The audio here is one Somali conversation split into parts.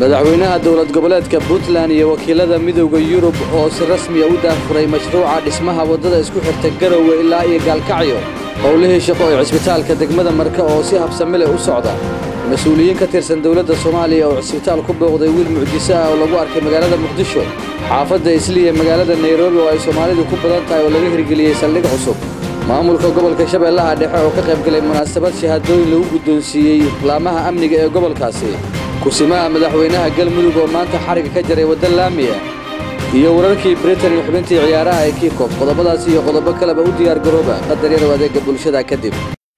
madaxweynaha dowlad goboleedka puntland iyo wakiilada midowda yurub oo si rasmiya u daahfuray mashruuca dhismaha waddada isku xirta garowe ilaa iyo gaalkacyo howlihii shaqo ee cisbitaalka degmada marka oo si habsami leh u socda mas-uuliyiin ka tirsan dowladda soomaaliya oo cisbitaal ku booqday wiil mucjiso ah oo lagu arkay magaalada muqdisho xaafadda isliya magaalada nairobi oo ay soomaalidu ku badan tahay oo laga hirgeliyey saldhig cusub maamulka gobolka shabeellaha dhexe oo ka qaybgalay munaasabad shahaadooyin lagu guddoonsiiyey laamaha amniga ee gobolkaasi kusimaha madaxweynaha galmudug oo maanta xariga ka jaray wadda laamiya iyo wararkii britain iyo xubintii ciyaaraha ee kiikob qodobadaas iyo qodobo kaleba u diyaar garooba qadar yarow adeega bulshada kadib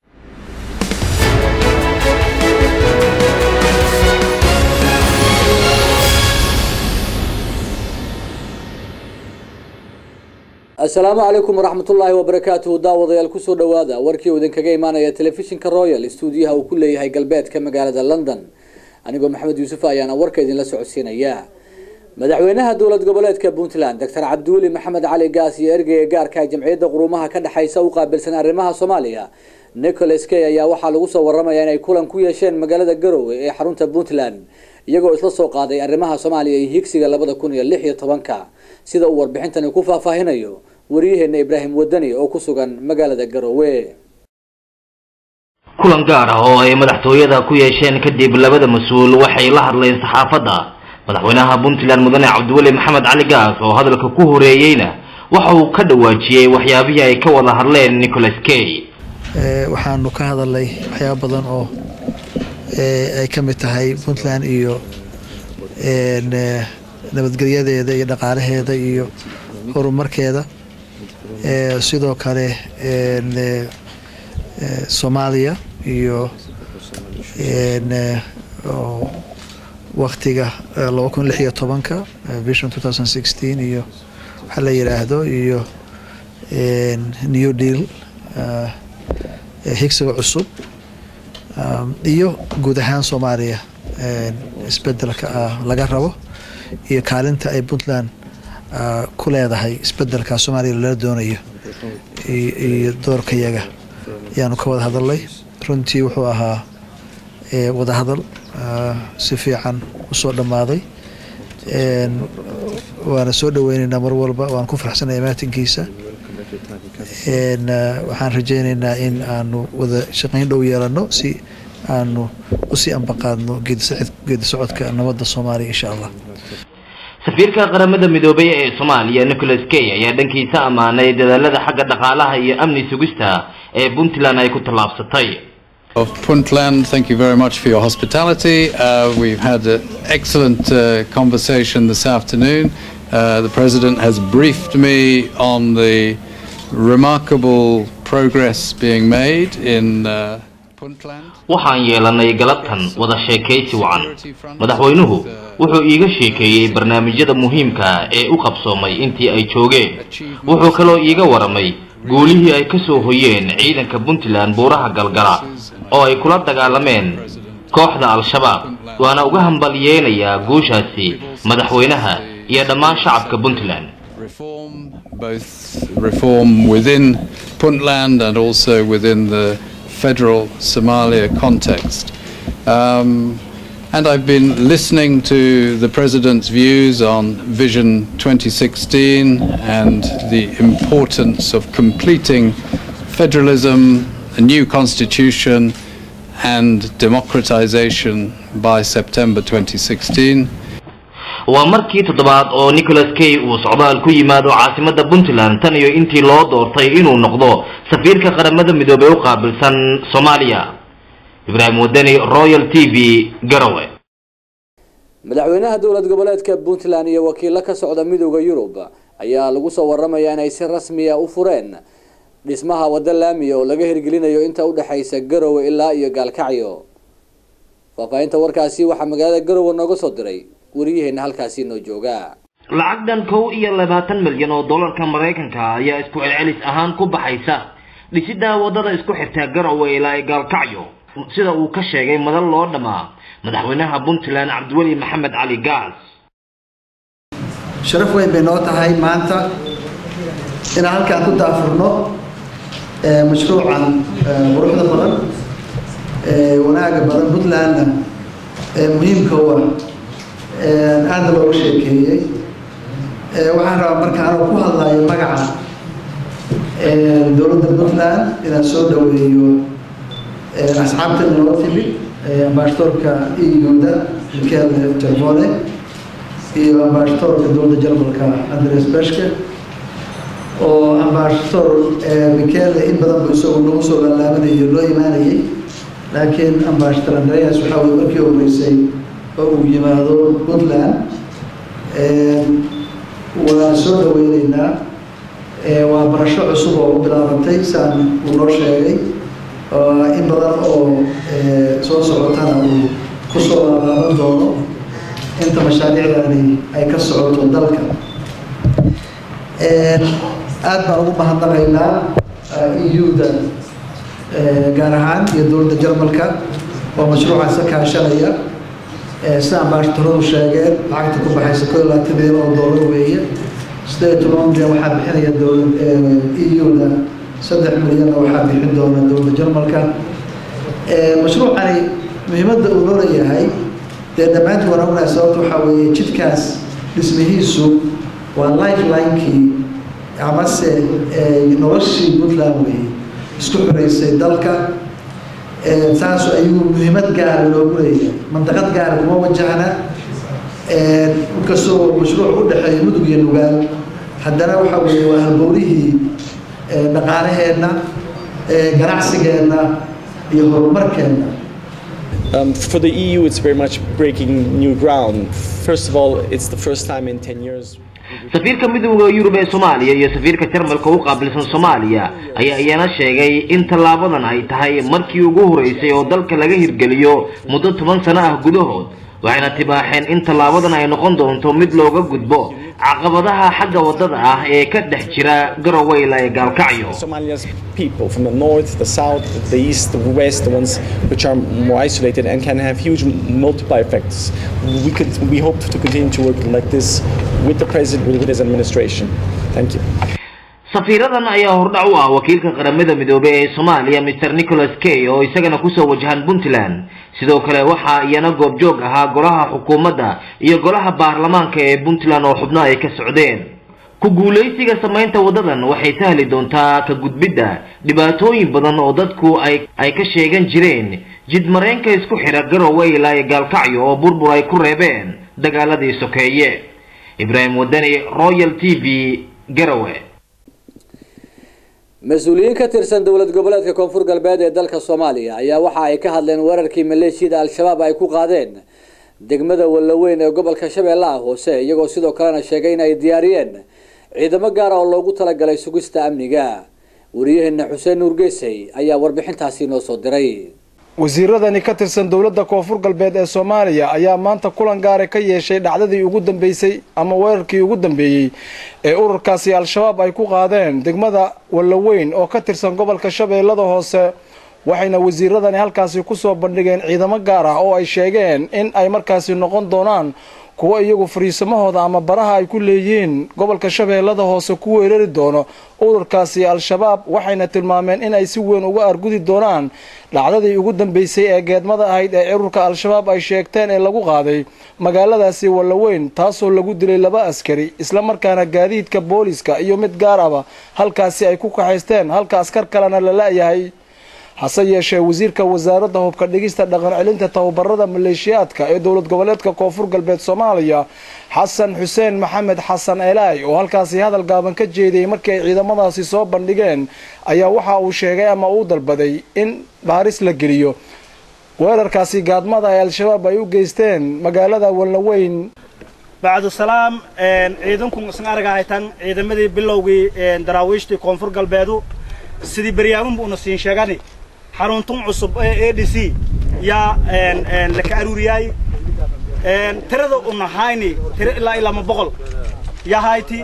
asalaamu calaykum waraxmatullaahi wabarakaatuhu daawadayaal kusoo dhowaada warkii uu idinkaga imaanaya telefishinka royal stuudiyaha uu ku leeyahay galbeedka magaalada london anigoo maxamed yuusuf ayaana warka idinla socodsiinaya madaxweynaha dowlad goboleedka puntland doctor cabdiweli maxamed cali gaas iyo ergeyga gaarka jamciyadda quruumaha ka dhexaysa u qaabilsan arrimaha soomaaliya nicholas kay ayaa waxaa lagu soo waramaya inay kulan ku yeesheen magaalada garowe ee xarunta puntland iyagoo isla soo qaaday arrimaha soomaaliya iyo higsiga labada kun iyo lix iyo tobanka sida uu warbixintani ku faahfaahinayo wariyaheena ibraahim wadani oo ku sugan magaalada garowe kulan gaar ah oo ay madaxtooyada ku yeesheen kadib labada mas-uul waxay la hadleen saxaafadda madaxweynaha puntland mudane cabdiweli maxamed cali gaas oo hadalka ku horeeyeyna waxa uu ka dhawaajiyey waxyaabihii ay ka wada hadleen nicholas kay waxaanu ka hadalnay waxyaaba badan oo ay ka mid tahay puntland iyo nabadgelyadeeda iyo dhaqaalaheeda iyo horumarkeeda sidoo kale soomaaliya iyo waktiga laba kun lix iyo tobanka vision two thousand sixteen iyo waxaa la yidhaahdo iyo new deal higsiga cusub iyo guud ahaan soomaaliya isbedelka laga rabo iyo kaalinta ay puntland ku leedahay isbedelka soomaaliya lala doonayo iyo doorkayaga ayaanu ka wada hadalnay runtii wuxuu ahaa wadahadal si fiican usoo dhammaaday waana soo dhaweyneynaa mar walba waan ku faraxsanaya maatinkiisa waxaan rajeyneynaa in aanu wada shaqayn dhow yeelano si aanu usii ambaqaadno geedi socodka nabadda soomaaliya insha allah safiirka qaramada midoobay ee soomaaliya nicholas kay ayaa dhankiisa ammaanay dadaalada xagga dhaqaalaha iyo amni sugista ee puntland ay ku tallaabsatay Of Puntland, thank you very much for your hospitality. Uh, we've had an excellent uh, conversation this afternoon. Uh, the President has briefed me on the remarkable progress being made in uh, Puntland. waxaan yeelanay galabtan wada sheekaysi wacan madaxweynuhu wuxuu iiga sheekeeyey barnaamijyada muhiimka ee u qabsoomay intii ay joogeen wuxuu kaloo iiga waramay guulihii ay ka soo hoyeen ciidanka puntland buuraha galgala oo ay kula dagaalameen kooxda al-shabaab waana uga hambalyeynayaa guushaasi madaxweynaha iyo dhammaan shacabka puntland Reform, both reform within Puntland and also within the federal Somalia context. Um, and I've been listening to the President's views on Vision 2016 and the importance of completing federalism, a new constitution, and democratization by September 2016. waa markii toddobaad oo nicholas kay uu socdaal ku yimaado caasimadda puntland tan iyo intii loo doortay inuu noqdo safiirka qaramada midoobey u qaabilsan soomaaliya ibraahim wadani royal t v garowe madaxweynaha dowlad goboleedka puntland iyo wakiilo ka socda midowda yurub ayaa lagu soo waramaya inay si rasmiya u fureen dhismaha wadda laamiya oo laga hirgelinayo inta udhexaysa garowe ilaa iyo gaalkacyo faahfaahinta warkaasi waxaa magaalada garowe nooga soo diray wariyaheena halkaasi noo jooga lacag dhan kow iyo labaatan milyan oo dollarka maraykanka ayaa isku celcelis ahaan ku baxaysa dhisidda waddada isku xirta garowe ilaa ay gaalkacyo sida uu ka sheegay madal loo dhamaa madaxweynaha puntland cabdiweli maxamed cali gaas sharaf weyn bay noo tahay maanta inaan halkaan ku daafurno mashruucan quruxda badan wanaaga badan puntlandna muhiimka u ah aada looga sheekeeyey waxaan rabaa marka anuu ku hadlayo magaca dowladda puntland inaan soo dhaweeyo asxaabta noo timid ambaashatoorka eu-da michael jarvone iyo ambaashatoorka dowladda jarmalka andres beshke oo ambaashatoor michael in badan bu isagu nagu soo laalaabanayay loo imaanayay laakiin ambaashatoor andreas waxaa weye markii horeysay oo uu yimaado puntland waan soo dhaweyneynaa waa barasho cusub oo u bilaabantay saan uu noo sheegay in badan oo soo socotana uu kusoo laalaaban doono inta mashaariicdani ay ka socoto dalka aada baan ugu mahadnaqaynaa eu-da gaar ahaan iyo dowladda jarmalka oo mashruucaas ka kaashanaya sida ambaashtaradu sheegeen lacagta ku baxaysa koo iyo labaatan milyan oo doolar weeye sideed iyo toban milyan waxaa bixinaya dowlad eu-da saddex milyanna waxaa bixin doona dowladda jarmalka mashruucani muhiimadda uu loo leeyahay dee dhammaantii waan ognahay sababta waxaa weeye jidkaas dhismihiisu waa lifelinekii amase noloshii puntland weeye isku xoreysay dalka saas ayuu muhiimad gaara loogu leeyahay mandaqad gaara kuma wajahna inkastoo mashruuc u dhexeeya mudug iyo nugaal haddana waxa weeye waa halbowlihii dhaqaalaheenna ganacsigeenna iyo horumarkeenna Um, for the EU, it's very much breaking new ground. First of all, it's the first time in 10 years. safiirka midowda yurub ee soomaaliya iyo safiirka jarmalka u qaabilsan soomaaliya ayaa iyana sheegay in tallaabadan ay tahay markii ugu horeysay oo dalka laga hirgeliyo muddo toban sano ah gudahood waxayna tibaaxeen in tallaabadan ay noqon doonto mid looga gudbo caqabadaha xagga wadada ah ee ka dhex jira garoweyle ee gaalkacyo Somalia's people from the north, the south, the east, the west, the ones which are more isolated and can have huge multiplier effects. We could, we hope to continue to work like this with the president, with his administration. Thank you. safiiradan ayaa hordhac u ah wakiilka qaramada midoobey ee soomaaliya mr nicholas kay oo isagana kusoo wajahan puntland sidoo kale waxaa iyana goobjoog ahaa golaha xukuumadda iyo golaha baarlamaanka ee puntland oo xubno ay ka socdeen ku guulaysiga samaynta waddadan waxay sahli doontaa ka gudbidda dhibaatooyin badan oo dadku ay ay ka sheegan jireen jidmareenka isku xidha garowe ilaa iyo gaalkacyo oo burbur ay ku reebeen dagaaladii sokeeye ibraahim wadani royal t v garowe mas-uuliyiin ka tirsan dowlad goboleedka koonfur galbeed ee dalka soomaaliya ayaa waxa ay ka hadleen weerarkii maleeshiyada al-shabaab ay ku qaadeen degmada wallaweyn ee gobolka shabeellaha hoose iyagoo sidoo kalena sheegay in ay diyaariyeen ciidamo gaara oo loogu talagalay sugista amniga wariyaheena xuseen nuur geesey ayaa warbixintaasi noo soo diray wasiiradani ka tirsan dowladda koonfur galbeed ee soomaaliya ayaa maanta kulan gaara ka yeeshay dhacdadii ugu dambeysay ama weerarkii ugu dambeeyey ee ururkaasi al-shabaab ay ku qaadeen degmada wallaweyn oo ka tirsan gobolka shabeellada hoose waxayna wasiiradani halkaasi kusoo bandhigeen ciidamo gaar ah oo ay sheegeen in ay markaasi noqon doonaan kuwo iyagu fariisamahooda ama baraha ay ku leeyihiin gobolka shabeellada hoose ku weerari doono ururkaasi al-shabaab waxayna tilmaameen in ay si weyn uga argudi doonaan dhacdadii ugu dambeysay ee geedmada ahayd ee ururka al-shabaab ay sheegteen ee lagu qaaday magaaladaasi wallaweyn taasoo lagu dilay laba askari islamarkaana gaadiidka booliska iyo mid gaar aba halkaasi ay ku kaxaysteen halka askar kalena la la-yahay hase yeeshee wasiirka wasaaradda hubka dhigista dhaqan celinta tababarada maleeshiyaadka ee dowlad goboleedka koonfur galbeed soomaaliya xasan xuseen maxamed xasan eelaay oo halkaasi hadal gaaban ka jeediyey markii ay ciidamadaasi soo bandhigeen ayaa waxa uu sheegay ama uu dalbaday in baaris la geliyo weerarkaasi gaadmada ee al-shabaab ay u geysteen magaalada wallaweyn bacdu salaam ciidanku isan araga haytan ciidamadii bilowgii daraawiishtii koonfur galbeedu sidii beryaamunba una siin sheegani xaruntun cusub ee a d c yaa laka aruuriyaay tirada una hayni tiro ilaa ilaa ma boqol yaa hayti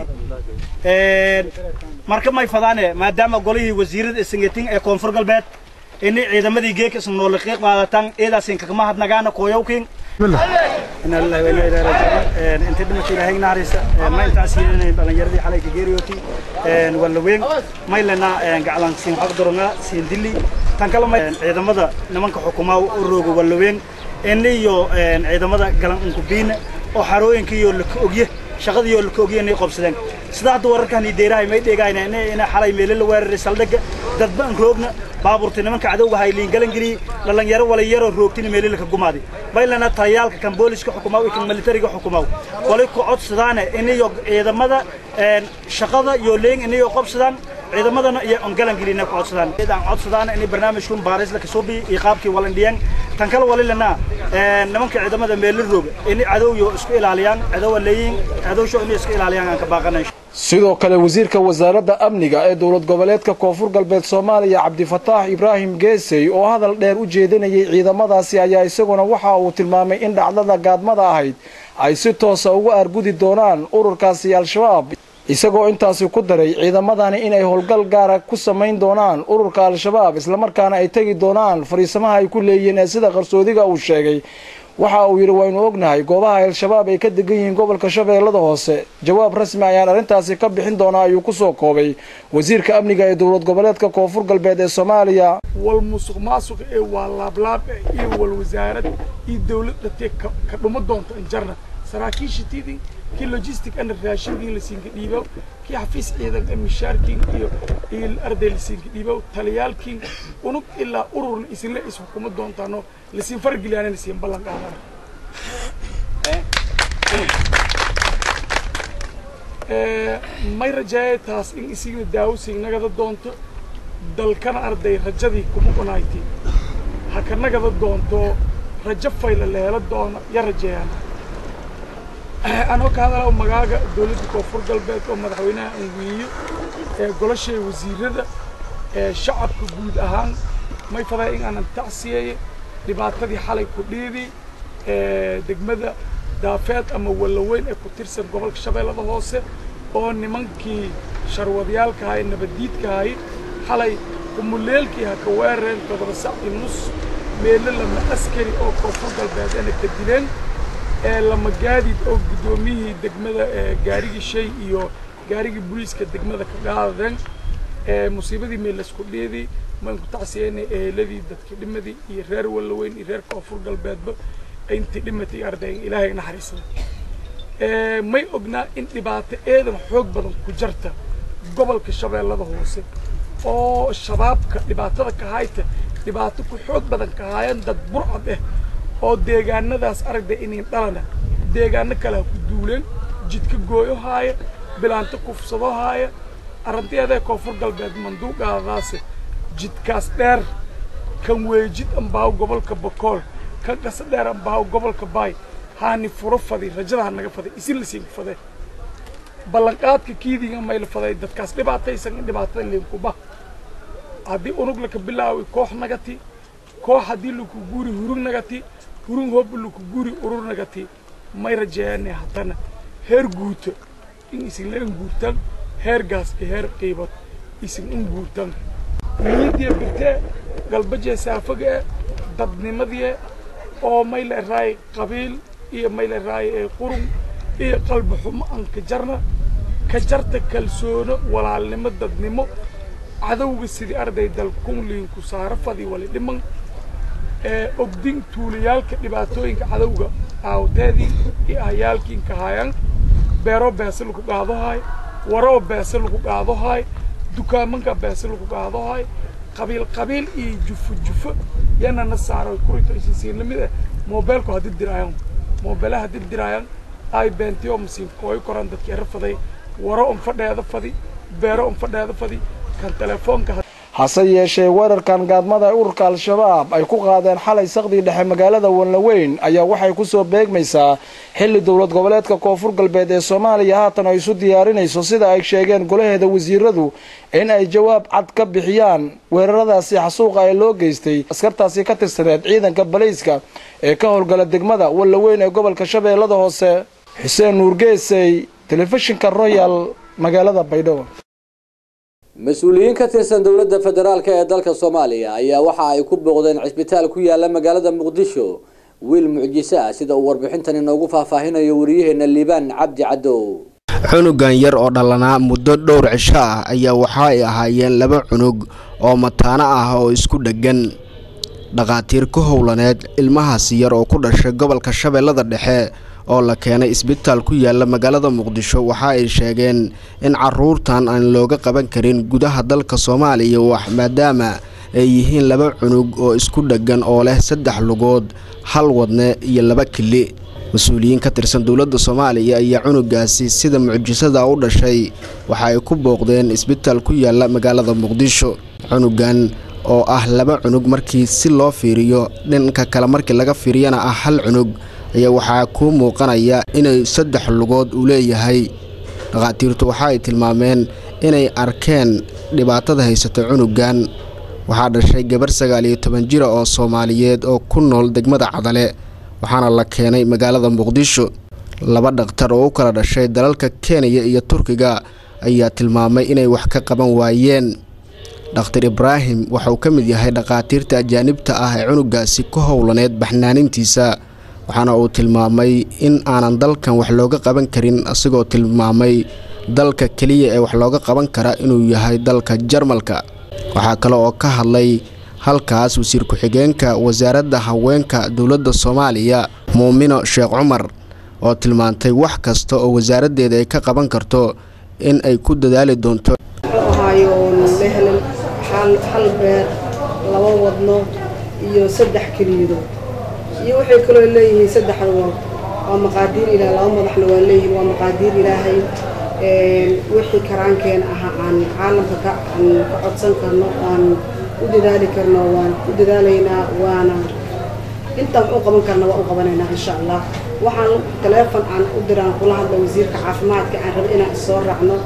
marka may fadaane maadaama golihii wasiirada isangetin ee koonfur galbeed inay ciidamadii geeka isan nooliqiiq qaadatan eedaasin kakama hadnagaana kooyowkin ina lillahi wa inna ilaihi raajicuun inta dhimasha ilaahay naaraysa ma intaas yeelanay dhalinyaradii xalay ka geeriyooti wallaweyn maylena gaclan siin xaq doronga siin dili tan kale may ciidamada nimanka xukumaa u rooga wallaweyn iniyo ciidamada galan unkubiina oo xarooyinkiiyo laka ogye shaqadiiyo laka ogye inay qobsadeen sida hadda wararkan deerahay may dheegayna inay xalay meelo la weeraray saldhigga dadba aan roogna baabuurta nimanka cadowga hay liingalan geliyey dhalinyaro waliyaro roogtina meelo laka gumaaday baylana taliyaalka kan booliska xukumaw iyo kan militariga xukumaw walay ku codsadaane inayo ciidamada shaqada iyo leeng inayo qobsadaan ciidamadana iyo ongalan gelina ku codsadaan aan codsadaan in barnaamijkun baaris la kasoo bi iyo qaabkii walindhiyan tan kale walilana nimanka ciidamada meel rooga in cadowyo isku ilaaliyaan cadow leeyin cadowsho in isku ilaaliyaan aan ka baaqanayn sidoo kale wasiirka wasaaradda amniga ee dowlad goboleedka koonfur galbeed soomaaliya cabdifataax ibraahim geesey oo hadal dheer u jeedinayay ciidamadaasi ayaa isaguna waxa uu tilmaamay in dhacdada gaadmada ahayd ay si toosa uga argudi doonaan ururkaasi al-shabaab isagoo intaasi ku daray ciidamadani inay howlgal gaara ku samayn doonaan ururka al-shabaab islamarkaana ay tegi doonaan fariisamaha ay ku leeyihiin ee sida qarsoodiga uu sheegay waxa uu yidhi waynu ognahay goobaha al-shabaab ay ka degan yihiin gobolka shabeellada hoose jawaab rasmi ayaan arrintaasi ka bixin doonaa ayuu ku soo koobay wasiirka amniga ee dowlad goboleedka koonfur galbeed ee soomaaliya wal musuq maasuq ee waa laablaab iyo wal wasaarad iyo dowlad dhatee ka dhumo doonta injarna saraakiishitidii kii logistic ana raashinkii lasiinka dhiibow kii xafiis ciidan ee mishaarkiin iyo iyo arday lasiinka dhiibow taliyaalkiin unug ilaa ururna isinle is xukumo doontaano lasiin fargeliyaana lasiin ballan qaadana may rajaayay taas in isigna daawosiin nagada doonto dalkana arday rajadii kuma qunayti ha ka nagada doonto rajo fayla la helo doona ya rajeeyaan anoo ka hadalaa magaaga dowladda koonfur galbeed oo madaxweynaha anwiiyo ee golashee wasiirada ee shacabka guud ahaan may faday in aanan tacsiyeeye dhibaatadii xalay ku dhiidi ee degmada daafeed ama wallaweyn ee ku tirsan gobolka shabeellada hoose oo nimankii sharwadyaalka ahay nabaddiidka ahay xalay kumuleelkii ha ka weerareen todoba sac iyo nus meelo lama askari oo koonfur galbeed ana ka dileen ee lama gaadiid oo guddoomiyihii degmada ee gaarigii shay iyo gaarigii booliiska degmada ka qaadadeen ee musiibadii meel laysku dhiidii maan ku tacsiyeynay eheladii dadkii dhimadii iyo reer wallaweyn iyo reer koonfur galbeedba intii dhimatay ardayn ilaahay naxariisada may ognaa in dhibaato eedan xoog badan ku jarta gobolka shabeellada hoose oo shabaabka dhibaatada ka hayta dhibaato ku xoog badan ka haayaan dad burcad ah oo deegaanadaas aragda inayn dhalana deegaano kale ha ku duuleen jidka gooyo haaya bilaanto kufsado haaya arrinteeda koonfur galbeed manduuqaadaase jidkaas dheer kan weejid ambaaw gobolka bokool kan qasa dheer ambaaw gobolka baay haani furo fadi rajada ha naga faday isin la siin faday ballanqaadka kiidiga mayla faday dadkaas dhibaataysan in dhibaatada leenkuba haddii unug laka bilaawi koox nagati koox haddii laku guuri hurug nagati hurug hooba laku guuri urur nagati may rajeeyane haddana heer guuta in isin leen guurtan heer gaas iyo heer qiibad isin in guurtan niyadiya birtee galbajee saafaga e dadnimadii oo may la eraay qabiil iyo may la eraay qurun iyo qalbi xumo aan ka jarna ka jarta kalsoono walaalnimo dadnimo cadowga sidii arday dalkunliinku saaro fadi wali dhiman ee ogdin tuulayaalka dhibaatooyinka cadowga aawteedii iyo ahayaalkiinka haayaan beero beese lagu qaadahaay waroo beese lagu qaadahaay dukaamanka beese lagu qaadahaay qabiil qabiil iyo jufo jufo yanana saaro kurito isisiin lamid ah moobeelku ha dirdiraayan moobeelaha ha dirdiraayan ay beentiyo masiin kooyo koran dadkii era faday waro un fadheeda fadi beero un fadheeda fadi kan telefoonka hase yeeshee weerarkan gaadmada ee ururka al-shabaab ay ku qaadeen xalay saqdii dhexe magaalada wanlaweyn ayaa waxay ku soo beegmaysaa xilli dowlad goboleedka koonfur galbeed ee soomaaliya haatan ay isu diyaarinayso sida ay sheegeen golaheeda wasiiradu in ay jawaab cad ka bixiyaan weeraradaasi xasuuqa ee loo geystay askartaasi ka tirsaneed ciidanka balayska ee ka howlgala degmada wanlaweyn ee gobolka shabeellada hoose xuseen nuurgeesey telefishinka royal magaalada baydhabo mas-uuliyiin ka tirsan dowladda federaalk ee dalka soomaaliya ayaa waxa ay ku booqdeen cisbitaal ku yaala magaalada muqdisho wiil mucjise ah sida uu warbixintan inoogu faahfaahinayo wariyaheena liibaan cabdi cadow cunugan yar oo dhalanaa muddo dhowr cisho ah ayaa waxa ay ahaayeen laba cunug oo mataano ah oo isku dheggan dhakhaatiir ku howlaneed ilmahaasi yar oo ku dhashay gobolka shabeellada dhexe oo la keenay isbitaal ku yaala magaalada muqdisho waxa ay sheegeen in caruurtan aan looga qaban karin gudaha dalka soomaaliya wax maadaama ay yihiin laba cunug oo isku dheggan oo leh saddex lugood hal wadne iyo laba kili mas-uuliyiin ka tirsan dowladda soomaaliya ayaa cunugaasi sida mucjisada u dhashay waxa ay ku booqdeen isbitaal ku yaala magaalada muqdisho cunugan oo ah laba cunug markii si loo fiiriyo dhanka kale markii laga fiiriyana ah hal cunug ayaa waxaa kuu muuqanaya inay saddex lugood uu leeyahay dhakhaatiirtu waxa ay tilmaameen inay arkeen dhibaatada haysata cunugan waxaa dhashay gabar sagaal iyo toban jira oo soomaaliyeed oo ku nool degmada cadale waxaana la keenay magaalada muqdisho laba dhakhtar oo u kala dhashay dalalka kenya iyo turkiga ayaa tilmaamay inay wax ka qaban waayeen dhakhtar ibraahim waxauu ka mid yahay dhakhaatiirta ajaanibta ah ee cunugaasi ku howlaneed baxnaanintiisa waxaana uu tilmaamay in aanan dalkan wax looga qaban karin isagoo tilmaamay dalka keliya ee wax looga qaban kara inuu yahay dalka jarmalka waxaa kale oo ka hadlay halkaas wasiir ku-xigeenka wasaaradda haweenka dowladda soomaaliya muumino sheekh cumar oo tilmaantay wax kasta oo wasaaraddeeda ay ka qaban karto in ay ku dadaali doonto ahaayo oon la helin hal beer laba wadno iyo saddex keliyadood iyo waxay kaloo leeyihiin saddex lugood waa maqaadiir ilaah laba madaxna waa leeyihiin waa maqaadiir ilaahay wixii karaankeena aha aan caalamka ka ka codsan karno aan u dadaali karno waan u dadaalaynaa waana intaan u qaban karna waa u qabanaynaa insha allah waxaan taleefon aan u diraan kula hadla wasiirka caafimaadka aan raba inaan isoo raacno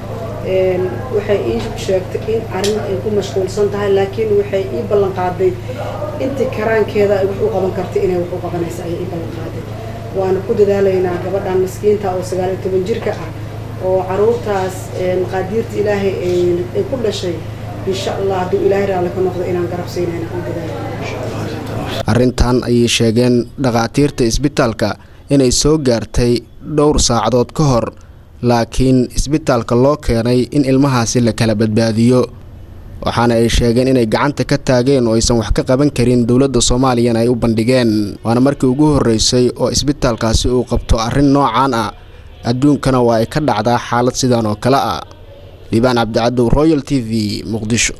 waxay ii sheegtay in arrin ay ku mashquulsan tahay laakiin waxay ii ballan qaaday intii karaankeeda ay wax u qaban kartay inay wax u qabanaysa ayay ii ballan qaaday waana ku dadaalaynaa gabadhan miskiinta oo sagaal iyo toban jirka ah oo caruurtaas maqaadiirta ilaahay ay ku dhashay insha allah hadduu ilaahay raalli ka noqdo inaan garab siinayna aan dadaalayna arrintan ayay sheegeen dhakhaatiirta isbitaalka inay soo gaartay dhowr saacadood ka hor laakiin isbitaalka loo keenay in ilmahaasi la kala badbaadiyo waxaana ay sheegeen inay gacanta ka taageen oo aysan wax ka qaban karin dowladda soomaaliyana ay u bandhigeen waana markii ugu horreysay oo isbitaalkaasi uu qabto arrin noocaan ah adduunkana waa ay ka dhacdaa xaalad sidan oo kale ah liibaan cabdicadow royal t v muqdisho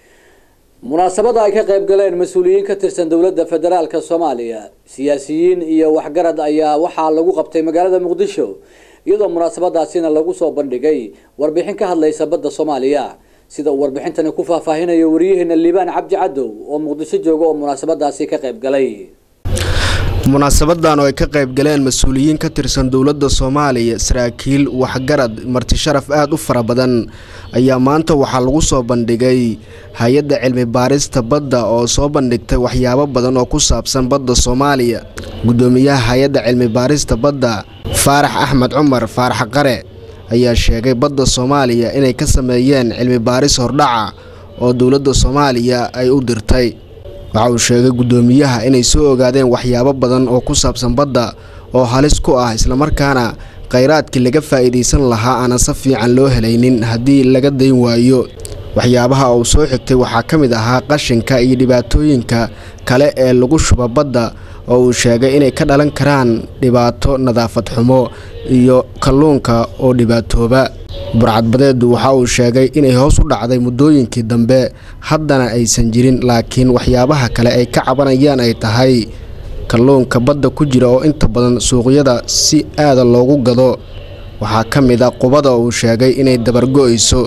munaasabada ay ka qayb galeen mas-uuliyiin ka tirsan dowladda federaalka soomaaliya siyaasiyiin iyo waxgarad ayaa waxaa lagu qabtay magaalada muqdisho iyadoo munaasabadaasina lagu soo bandhigay warbixin ka hadlaysa badda soomaaliya sida uu warbixintani ku faahfaahinayo wariyaheena liibaan cabdi cadow oo muqdisho jooga oo munaasabadaasi ka qayb galay munaasabadan oo ay ka qayb galeen mas-uuliyiin ka tirsan dowladda soomaaliya saraakiil waxgarad marti sharaf aada u fara badan ayaa maanta waxaa lagu soo bandhigay hay-adda cilmi baarista badda oo soo bandhigtay waxyaabo badan oo ku saabsan badda soomaaliya guddoomiyaha hay-adda cilmi baarista badda faarax axmed cumar faarax qare ayaa sheegay badda soomaaliya inay ka sameeyeen cilmi baaris hordhaca oo dowladda soomaaliya ay u dirtay waxa uu sheegay guddoomiyaha inay soo ogaadeen waxyaabo badan oo ku saabsan badda oo halis ku ah islamarkaana khayraadkii laga faa'iidaysan lahaa aanan si fiican loo helaynin haddii laga dayn waayo waxyaabaha uu soo xigtay waxaa ka mid ahaa qashinka iyo dhibaatooyinka kale ee lagu shuba badda oo uu sheegay inay ka dhalan karaan dhibaato nadaafad xumo iyo kalluunka oo dhibaatooba burcadbadeedu waxa uu sheegay inay hoos u dhacday muddooyinkii dambe haddana aysan jirin laakiin waxyaabaha kale ay ka cabanayaan ay tahay kalluunka badda ku jira oo inta badan suuqyada si aada loogu gado waxaa ka mid a qubada uu sheegay inay dabargo-ayso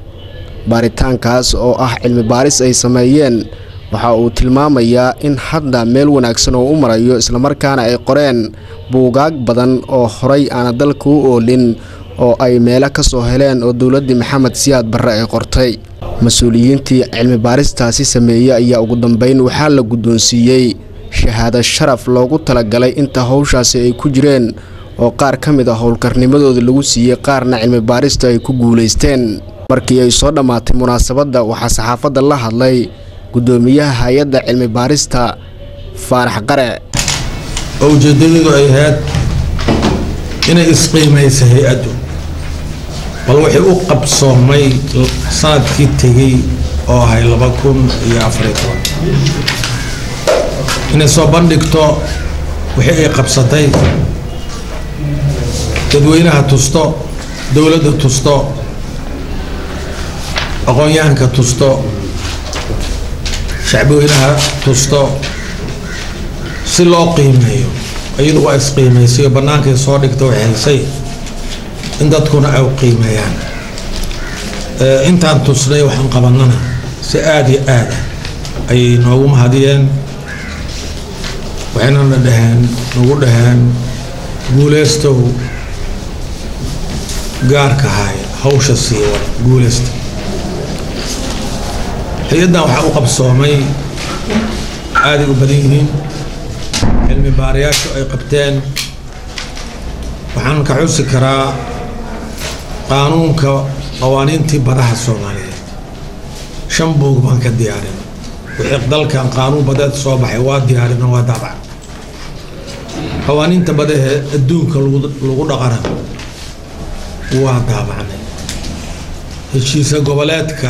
baaritaankaas oo ah cilmi baaris ay sameeyeen waxa uu tilmaamayaa in hadda meel wanaagsan oo u marayo islamarkaana ay qoreen buugaag badan oo horay aana dalka u oolin oo ay meelo ka soo heleen oo dowladdii maxamed siyaad barre ay qortay mas-uuliyiintii cilmi baaristaasi sameeyey ayaa ugu dambeyn waxaa la guddoonsiiyey shahaado sharaf loogu talagalay inta howshaasi ay ku jireen oo qaar ka mid a howlkarnimadooda lagu siiyey qaarna cilmi baarista ay ku guulaysteen markii ay soo dhammaatay munaasabadda waxaa saxaafadda la hadlay guddoomiyaha hay-adda cilmi baarista faarax qare oo ujeedadoodu ay ahayd inay isqiimaysa hay-addu bal waxay u qabsoomay sanadkii tegey oo ahay laba kun iyo afariyo toban inay soo bandhigto wixii ay qabsatay dadweynaha tusto dowladda tusto aqoon-yahanka tusto shacbweynaha tusto si loo qiimeeyo iyadu waa isqiimaysay oo bannaankay soo dhigta waxay helsay in dadkuna ay qiimeeyaan intaan tusnay waxaan qabanana si aada iyo aada ayay noogu mahadiyeen waxaynana dhaheen nagu dhaheen guuleystow gaarka haay hawsha sii wada guuleysta hay-addan waxaa u qabsoomay aaday u badan yihiin cilmi baarayaashu ay qabteen waxaan ka xusi karaa qaanuunka qawaaniintii badaha soomaaliyeed shan buug baan ka diyaarin wixii dalkan qaanuun badeed soo baxay waa diyaarina waa daabac qawaaniinta badahee adduunka lagu dhaqana waa daabacnay heshiisa goboleedka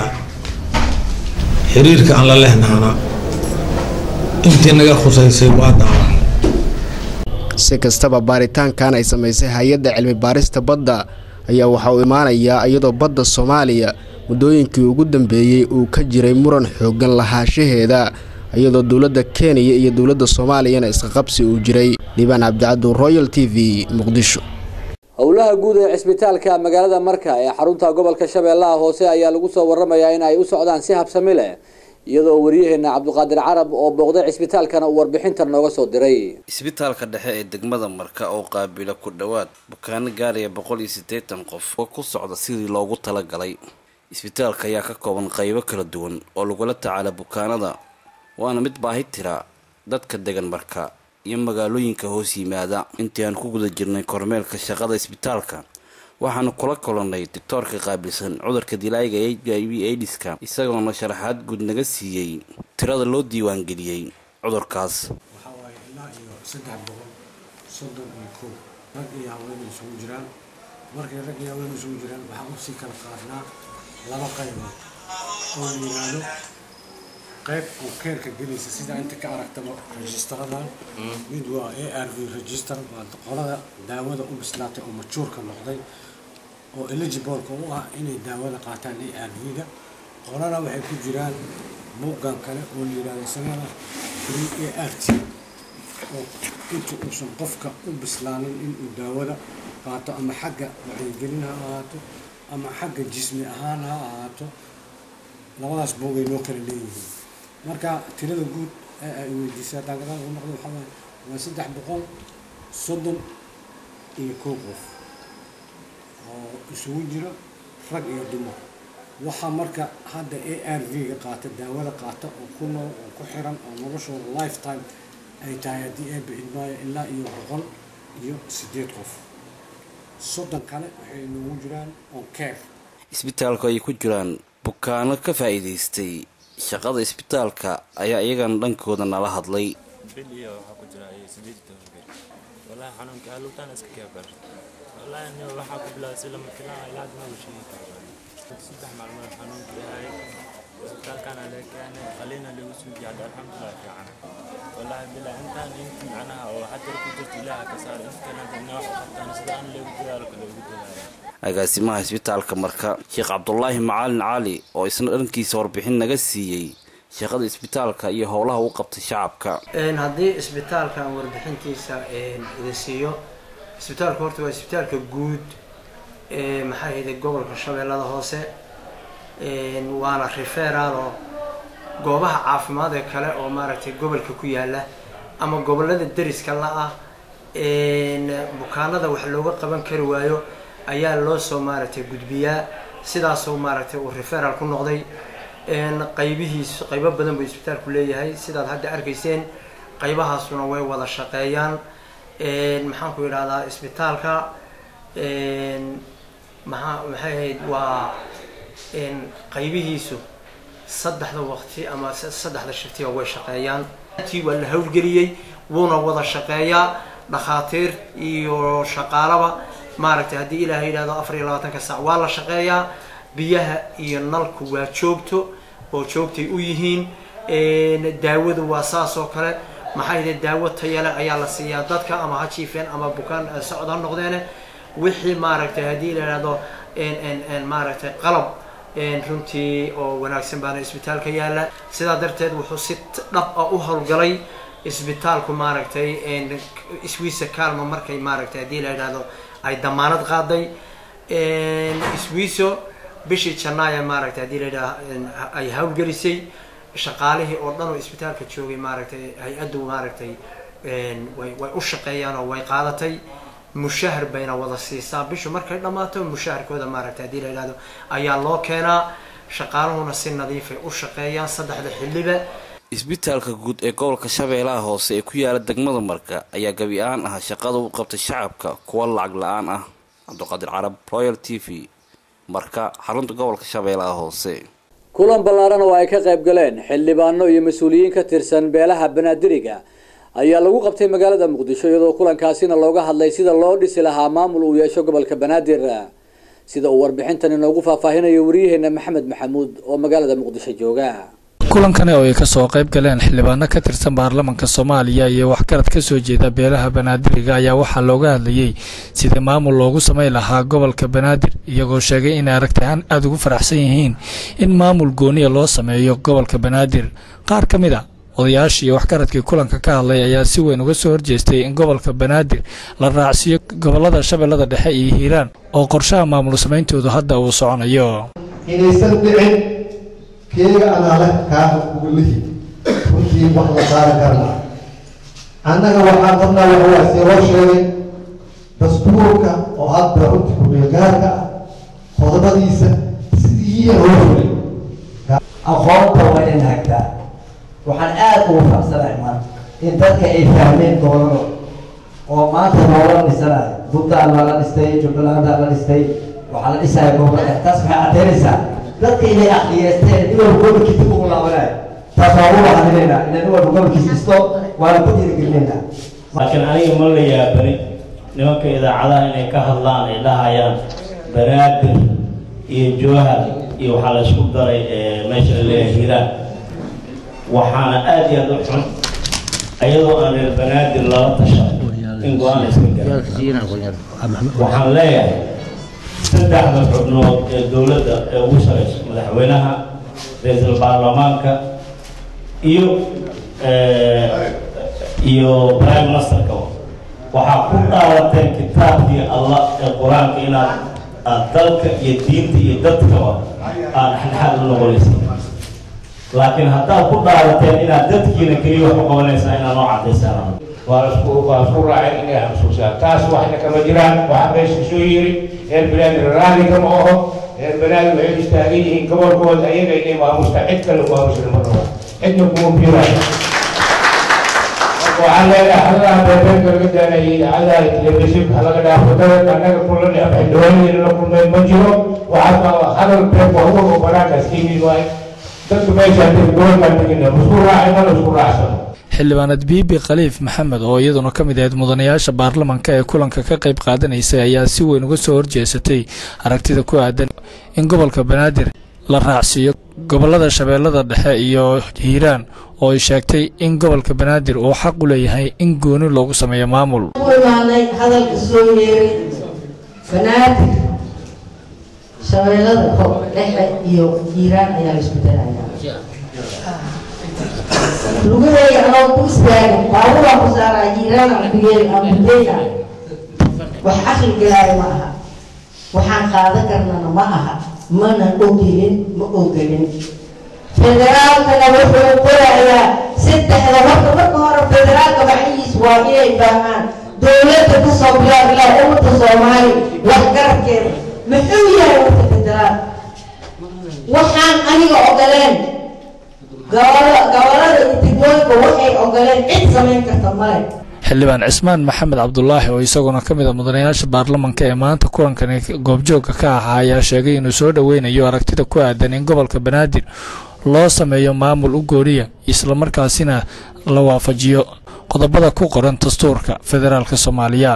xiriirka aan la lehnahana intii naga khusaysay waa daabacnay si kastaba baaritaankan ay samaysay hay-adda cilmi baarista badda ayaa waxa uu imaanayaa iyadoo badda soomaaliya muddooyinkii ugu dambeeyey uu ka jiray muran xooggan lahaanshaheeda iyadoo dowladda kenya iyo dowladda soomaaliyana isqaqabsi uu jiray liibaan cabdicaddu royal t v muqdisho howlaha guud ee cisbitaalka magaalada marka ee xarunta gobolka shabeellaha hoose ayaa lagu soo waramayaa in ay u socdaan si habsami leh iyadoo waryaheena cabdiqaadir carab oo booqday cisbitaalkana uu warbixintan nooga soo diray isbitaalka dhexe ee degmada marka oo qaabila ku dhowaad bukaano gaaraya boqol iyo siddeetan qof oo ku socda sidii loogu talagalay isbitaalka ayaa ka kooban qaybo kala duwan oo lagula tacaala bukaanada waana mid baahi tira dadka degan marka iyo magaalooyinka hoos yimaada intii aan ku guda jirnay kormeelka shaqada isbitaalka waxaanu kula kulannay doctoorka qaabilsan cudurka dilaaga h i v aidiska isagoona sharaxaad guud naga siiyey tirada loo diiwaangeliyey cudurkaas waxaa waaye ilaa iyo saddex boqol soddon iyo kow rag iyo haween isugu jiraan markay rag iyo haween isugu jiraan waxaan usii kala qaadnaa laba qaybood oo la yidhaahdo qayb uu keerka gelaysa sida inta ka aragtaba registaradan mid waa a r v register waa qolada daawada u bislaatay oo majuurka noqday oo eligibleka u ah inay daawada qaataan a r v-da qolana waxay ku jiraan buuggan kale oo la yidhahdo isagana free a r t oo inta uusan qofka u bislaanin inuu daawada qaato ama xagga wacyigelin ha ahaato ama xagga jismi ahaan ha ahaato labadaas buugay noo kala leeyihiin marka tirada guud ee ay weydiisay haddaan gadaal ugu noqdo waxaa waaye waa saddex boqol soddon iyo kow qof oo isugu jira rag iyo dumar waxaa marka hadda a r v-ga qaata daawada qaata oo ku nool oo ku xiran oo noloshooda lifetime ay tahay haddii eeba idmaayo ilaa iyo boqol iyo siddeed qof soddon kale waxay noogu jiraan on care isbitaalku ay ku jiraan bukaano ka faa'iidaystay shaqada isbitaalka ayaa iyagana dhankooda nala hadlay bil iyo waxaa ku jira iyo sideed iyo toban bil wallahi xanuunka aluutaan iska keebar wallahi aniga waxaa ku bilaabay si lama filaan ilaa hadda ma sheegi karo saddex maalmood xanuunka yahay isbitaalkana laga keenay qaliina lagu suujiya hadda alxamdulilah fiican wallahi bilaa intaan inta macnaha oo xajar ku jirto ilaaha ka saaro inta kale hadda inay wax u qabtaan sida aan loogu dadaalo kale ugu dadaalo agaasimaha isbitaalka marka sheekh cabdulaahi macalin cali oo isna dhankiisa warbixin naga siiyey shaqada isbitaalka iyo howlaha u qabtay shacabka haddii isbitaalkan warbixintiisa idin siiyo isbitaalka horta waa isbitaalka guud ee maxaa yidhi gobolka shabeellada hoose waana referal oo goobaha caafimaad ee kale oo maaragtay gobolka ku yaala ama gobolada deriska la ah bukaanada wax looga qaban kari waayo ayaa loo soo maaragtay gudbiyaa sidaasoo maaragtay uu referal ku noqday qaybihiis qaybo badan buu isbitaalku leeyahay sidaad hadda arkayseen qaybahaasuna way wada shaqeeyaan maxaan ku idhahdaa isbitaalka maxaa maxay ahayd waa qaybihiisu saddexda waqti ama saddexda shiftiga way shaqeeyaan tii waa la howlgeliyey wuuna wada shaqeeyaa dhakhaatiir iyo shaqaalaba maaragtay haddii ilaahay yidhahdo afar iyo labaatanka saac waa la shaqeeyaa biyaha iyo nalku waa joogto oo joogtay u yihiin daawadu waa saas oo kale maxaa yidhi daawo tayale ayaa la siiyaa dadka ama ha jiifeen ama bukaan socod ha noqdeene wixii maaragtay haddii la yidhahdo maaragtay qalab runtii oo wanaagsan baana isbitaalka yaalla sidaa darteed wuxuu si dhab ah u howlgalay isbitaalku maaragtay swiisa calma markay maaragtay haddii la yidhahdo ay damaanad qaaday swiiso bishii janaaya maaragtay haddii la yidhahdo ay howlgelisay shaqaalihii oo dhan oo isbitaalka joogay maaragtay hay-addu maaragtay way way u shaqeeyaan oo way qaadatay mushahar bayna wada siisaa bishu markay dhammaato mushaharkooda maaragtay haddii la yidhahdo ayaa loo keenaa shaqaaluhuna si nadiifay u shaqeeyaan saddexda xilliba isbitaalka guud ee gobolka shabeellaha hoose ee ku yaala degmada marka ayaa gabi ahaan ah shaqada u qabtay shacabka kuwa lacag la-aan ah cabdiqaadir carab royal t v marka xarunta gobolka shabeellaha hoose kulan ballaaran oo ay ka qayb galeen xildhibaano iyo mas-uuliyiin ka tirsan beelaha banaadiriga ayaa lagu qabtay magaalada muqdisho iyadoo kulankaasina looga hadlay sida loo dhisi lahaa maamul uu yeesho gobolka banaadir sida uu warbixintan inoogu faahfaahinayo waryaheena maxamed maxamuud oo magaalada muqdisho jooga kulankani oo ay kasoo qayb galeen xildhibaano ka tirsan baarlamanka soomaaliya iyo waxgarad ka soo jeeda beelaha banaadiriga ayaa waxaa looga hadlayey sidii maamul loogu samayn lahaa gobolka banaadir iyagoo sheegay inay aragtihaan aada ugu faraxsan yihiin in maamul gooniya loo sameeyo gobolka banaadir qaar ka mid a odayaashii iyo waxgaradkii kulanka ka hadlay ayaa si weyn uga soo horjeestay in gobolka banaadir la raacsiiyo gobolada shabeellada dhexe iyo hiiraan oo qorshaha maamul sameyntoodu hadda uu soconayo inaysan dhicin keega anaale kaana uga lihi runtii wax la saari karna annaga waxaan qabnaa waxawaa see loo sheegay dastuurka oo hadda runtii ku-meelgaarka ah qodobadiisa sidiiya loo fulay aqoonta waa in hagtaa waxaan aada ugu faraxsanahay maanta in dadka ay fahmeen gobolada oo maanta loola dhisanayo buntland baa la dhistay jubbaland baa la dhistay waxaa la dhisaya gobolada taas waxay caddaynaysaa dadka inay aqliyeesteen nin walba gobolkiisa ugu laabanayo taas waa ugu hadinaynaa ina nin walba gobolkiisa dhisto waana ku dhiirigelinaynaa laakiin aniga ma la yaabani nimanka idaacadaha inay ka hadlaan ay dhahayaan banaadir iyo jowhar iyo waxaa la isku daray meesha la leeyahay hiiraan waxaana aada iyo aada u xun ayadoo aan reer banaadir lala tashan in go-aan iska garan waxaan leeyahay saddexda xubnood ee dowladda ee ugu sareysa madaxweynaha ra-iisul baarlamaanka iyo iyo prime ministerka waxaa ku dhaalateen kitaabkii allah ee qur-aanka inaad aad dalka iyo diinta iyo dadkaba aad dhexdhexaad u noqonaysa laakiin haddaad ku dhaalateen inaad dadkiina keliya wax u qabanaysaa inaad noo cadaysaan waa isku waa isku raaceen inay xasuusaan taas waxna kama jiraan waxaa meesha soo yiri reer banaadir raali kama oho reer banaadir waxay istaagan yihiin gobolkooda ayaga inay maamusta cid kale maamusna ma rabo cidna kuma biiraayo waxaan leedahay hadaha beebeerka laga daanayay idaacadaha telefishinka halaga dhaafo dadka annaga kula xildhibaanadeena la kulmeen ma jiro waxaa hadal beeb waa uga banaankaas ka yimid waaye dadka meesha gobolkaan tegina isku raacay mana isku raacsano xildhibaanad biibi khaliif maxamed oo iyaduna ka mid ahayd mudanayaasha baarlamanka ee kulanka ka qayb qaadanaysay ayaa si weyn uga soo horjeesatay aragtida ku aadan in gobolka banaadir la raacsiiyo gobolada shabeellada dhexe iyo hiiraan oo ay sheegtay in gobolka banaadir uu xaq u leeyahay in gooni loogu sameeyo maamul u imaanay hadalka soo yeeray banaadir shabeellada dhexe iyo hiiraan ayaa la isku darayaa lugadeeya anoo ku istaagin baaburaa ku saaraa jiiraana kugeeli ambudeyna wax caqli galaayo ma aha waxaan qaadan karnana ma aha mana ogilin ma ogelin federaalkana wuxuu qorayaa saddexda horta marka hore federaalka macihiis waa inay baahaan dowladda kasoo bilaab ilaa ummadda soomaali waxgarabkeeda muxuu yahay warta federaal waxaan aniga ogoleen gobolada iyo degmooyinka waxay ogoleen cid samayn karta male xildhibaan cismaan maxamed cabdulaahi oo isaguna ka mid a mudanayaasha baarlamanka ee maanta kulankani goobjoogka ka ahaa ayaa sheegay inuu soo dhoweynayo aragtida ku aadan in gobolka banaadir loo sameeyo maamul u gooniya islamarkaasina la waafajiyo qodobada ku qoran dastuurka federaalka soomaaliya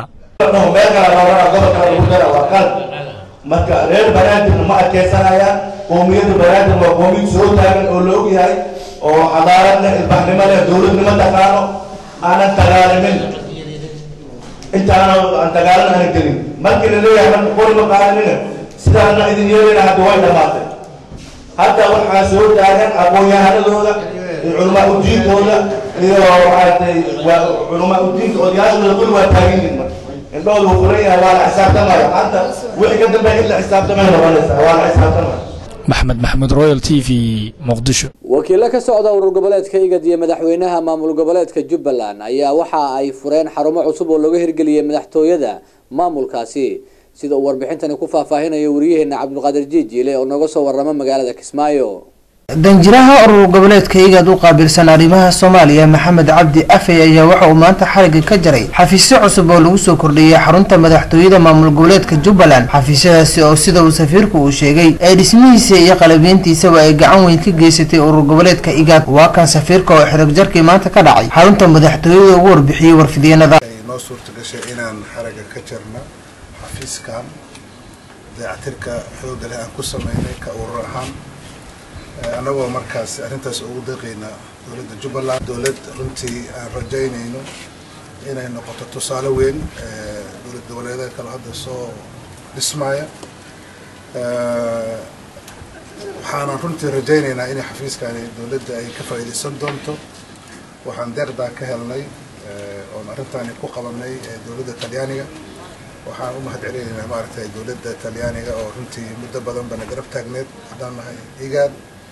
marka reer banaadirna ma adkeysanayaan qoomiyadda banaadir waa qoomiyad soo taagan oo la og yahay oo xadaarad leh ilbaxnimo leh dowladnimo taqaano aanan dagaalamin intaana aan dagaalan aanan gelin markii la leeyahay marka qori ma qaadanina sidaana idin yeelayna hadda way dhammaatay hadda waxaa soo taagan aqoon-yahanadooda iyo culamaa udiinkooda iyo maaragtay waa culamaa udiinka odayaashooda kul waa taagan yihin marka indhooda wuu furan yahay waa la xisaabtamaya maanta wixii ka dambeeya in la xisaabtamay noqonaysaa waa la xisaabtamaya maxmed maxamuud royal t v muqdisho wakiilo ka socda urur goboleedka igad iyo madaxweynaha maamul goboleedka jubbaland ayaa waxa ay fureen xarumo cusub oo laga hirgeliyey madaxtooyada maamulkaasi sida uu warbixintani ku faahfaahinayo wariyaheena cabdulqaadir jiijiile oo nooga soo warama magaalada kismaayo danjiraha urur goboleedka igaad u qaabilsan arrimaha soomaaliya maxamed cabdi afey ayaa waxa uu maanta xariga ka jaray xafiisyo cusub oo lagu soo kordhiyey xarunta madaxtooyada maamul goboleedka jubbaland xafiisyadaasi oo sida uu safiirku uu sheegay ee dhismihiisa iyo qalabeyntiisaba ay gacan weyn ka geysatay urur goboleedka igaad waa kan safiirka oo xirag jarkii maanta ka dhacay xarunta madaxtooyada ugu warbixiyey warfidyenada noo suurta gashay inaan xaraga ka jarno xafiiskan dayactirka xooga leh aan ku sameynay ka urur ahaan annagoo markaas arrintaas ugu deeqayna dowladda jubbaland dowlad runtii aan rajaynayno inay noqoto tusaale weyn dowlad goboleedaha kale hadda soo dhismaya waxaanan runtii rajaynaynaa in xafiiskani dowladda ay ka faa'iidaysan doonto waxaan deeqdaa ka helnay oon arrintaani ku qabanay dowladda talyaaniga waxaan u mahad celinaynaa maaragtay dowladda talyaaniga oo runtii muddo badan bana garab taagneed haddaan nahay igaad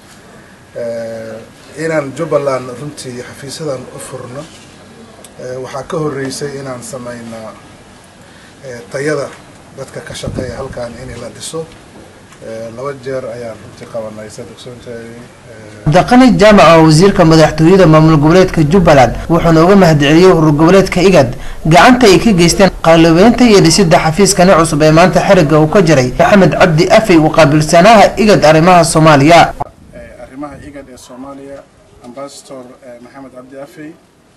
inaan jubbaland runtii xafiisyadan u furno waxaa ka horreysay inaan samaynaa tayada dadka ka shaqeeya halkan in la dhiso laba jeer ayaan runtii qabanay saad ogsoontahay cabdiqani jaamac oo wasiirka madaxtooyada maamul goboleedka jubbaland wuxuuna uga mahadceliyey urur goboleedka igad gacanta ay ka geysteen qalabeynta iyo dhisida xafiiskani cusub ee maanta xiriga uu ka jiray maxamed cabdi afey uu qaabilsanaha igad arrimaha soomaaliya arrimaha igad ee soomaaliya ambasador maxamed cabdi afey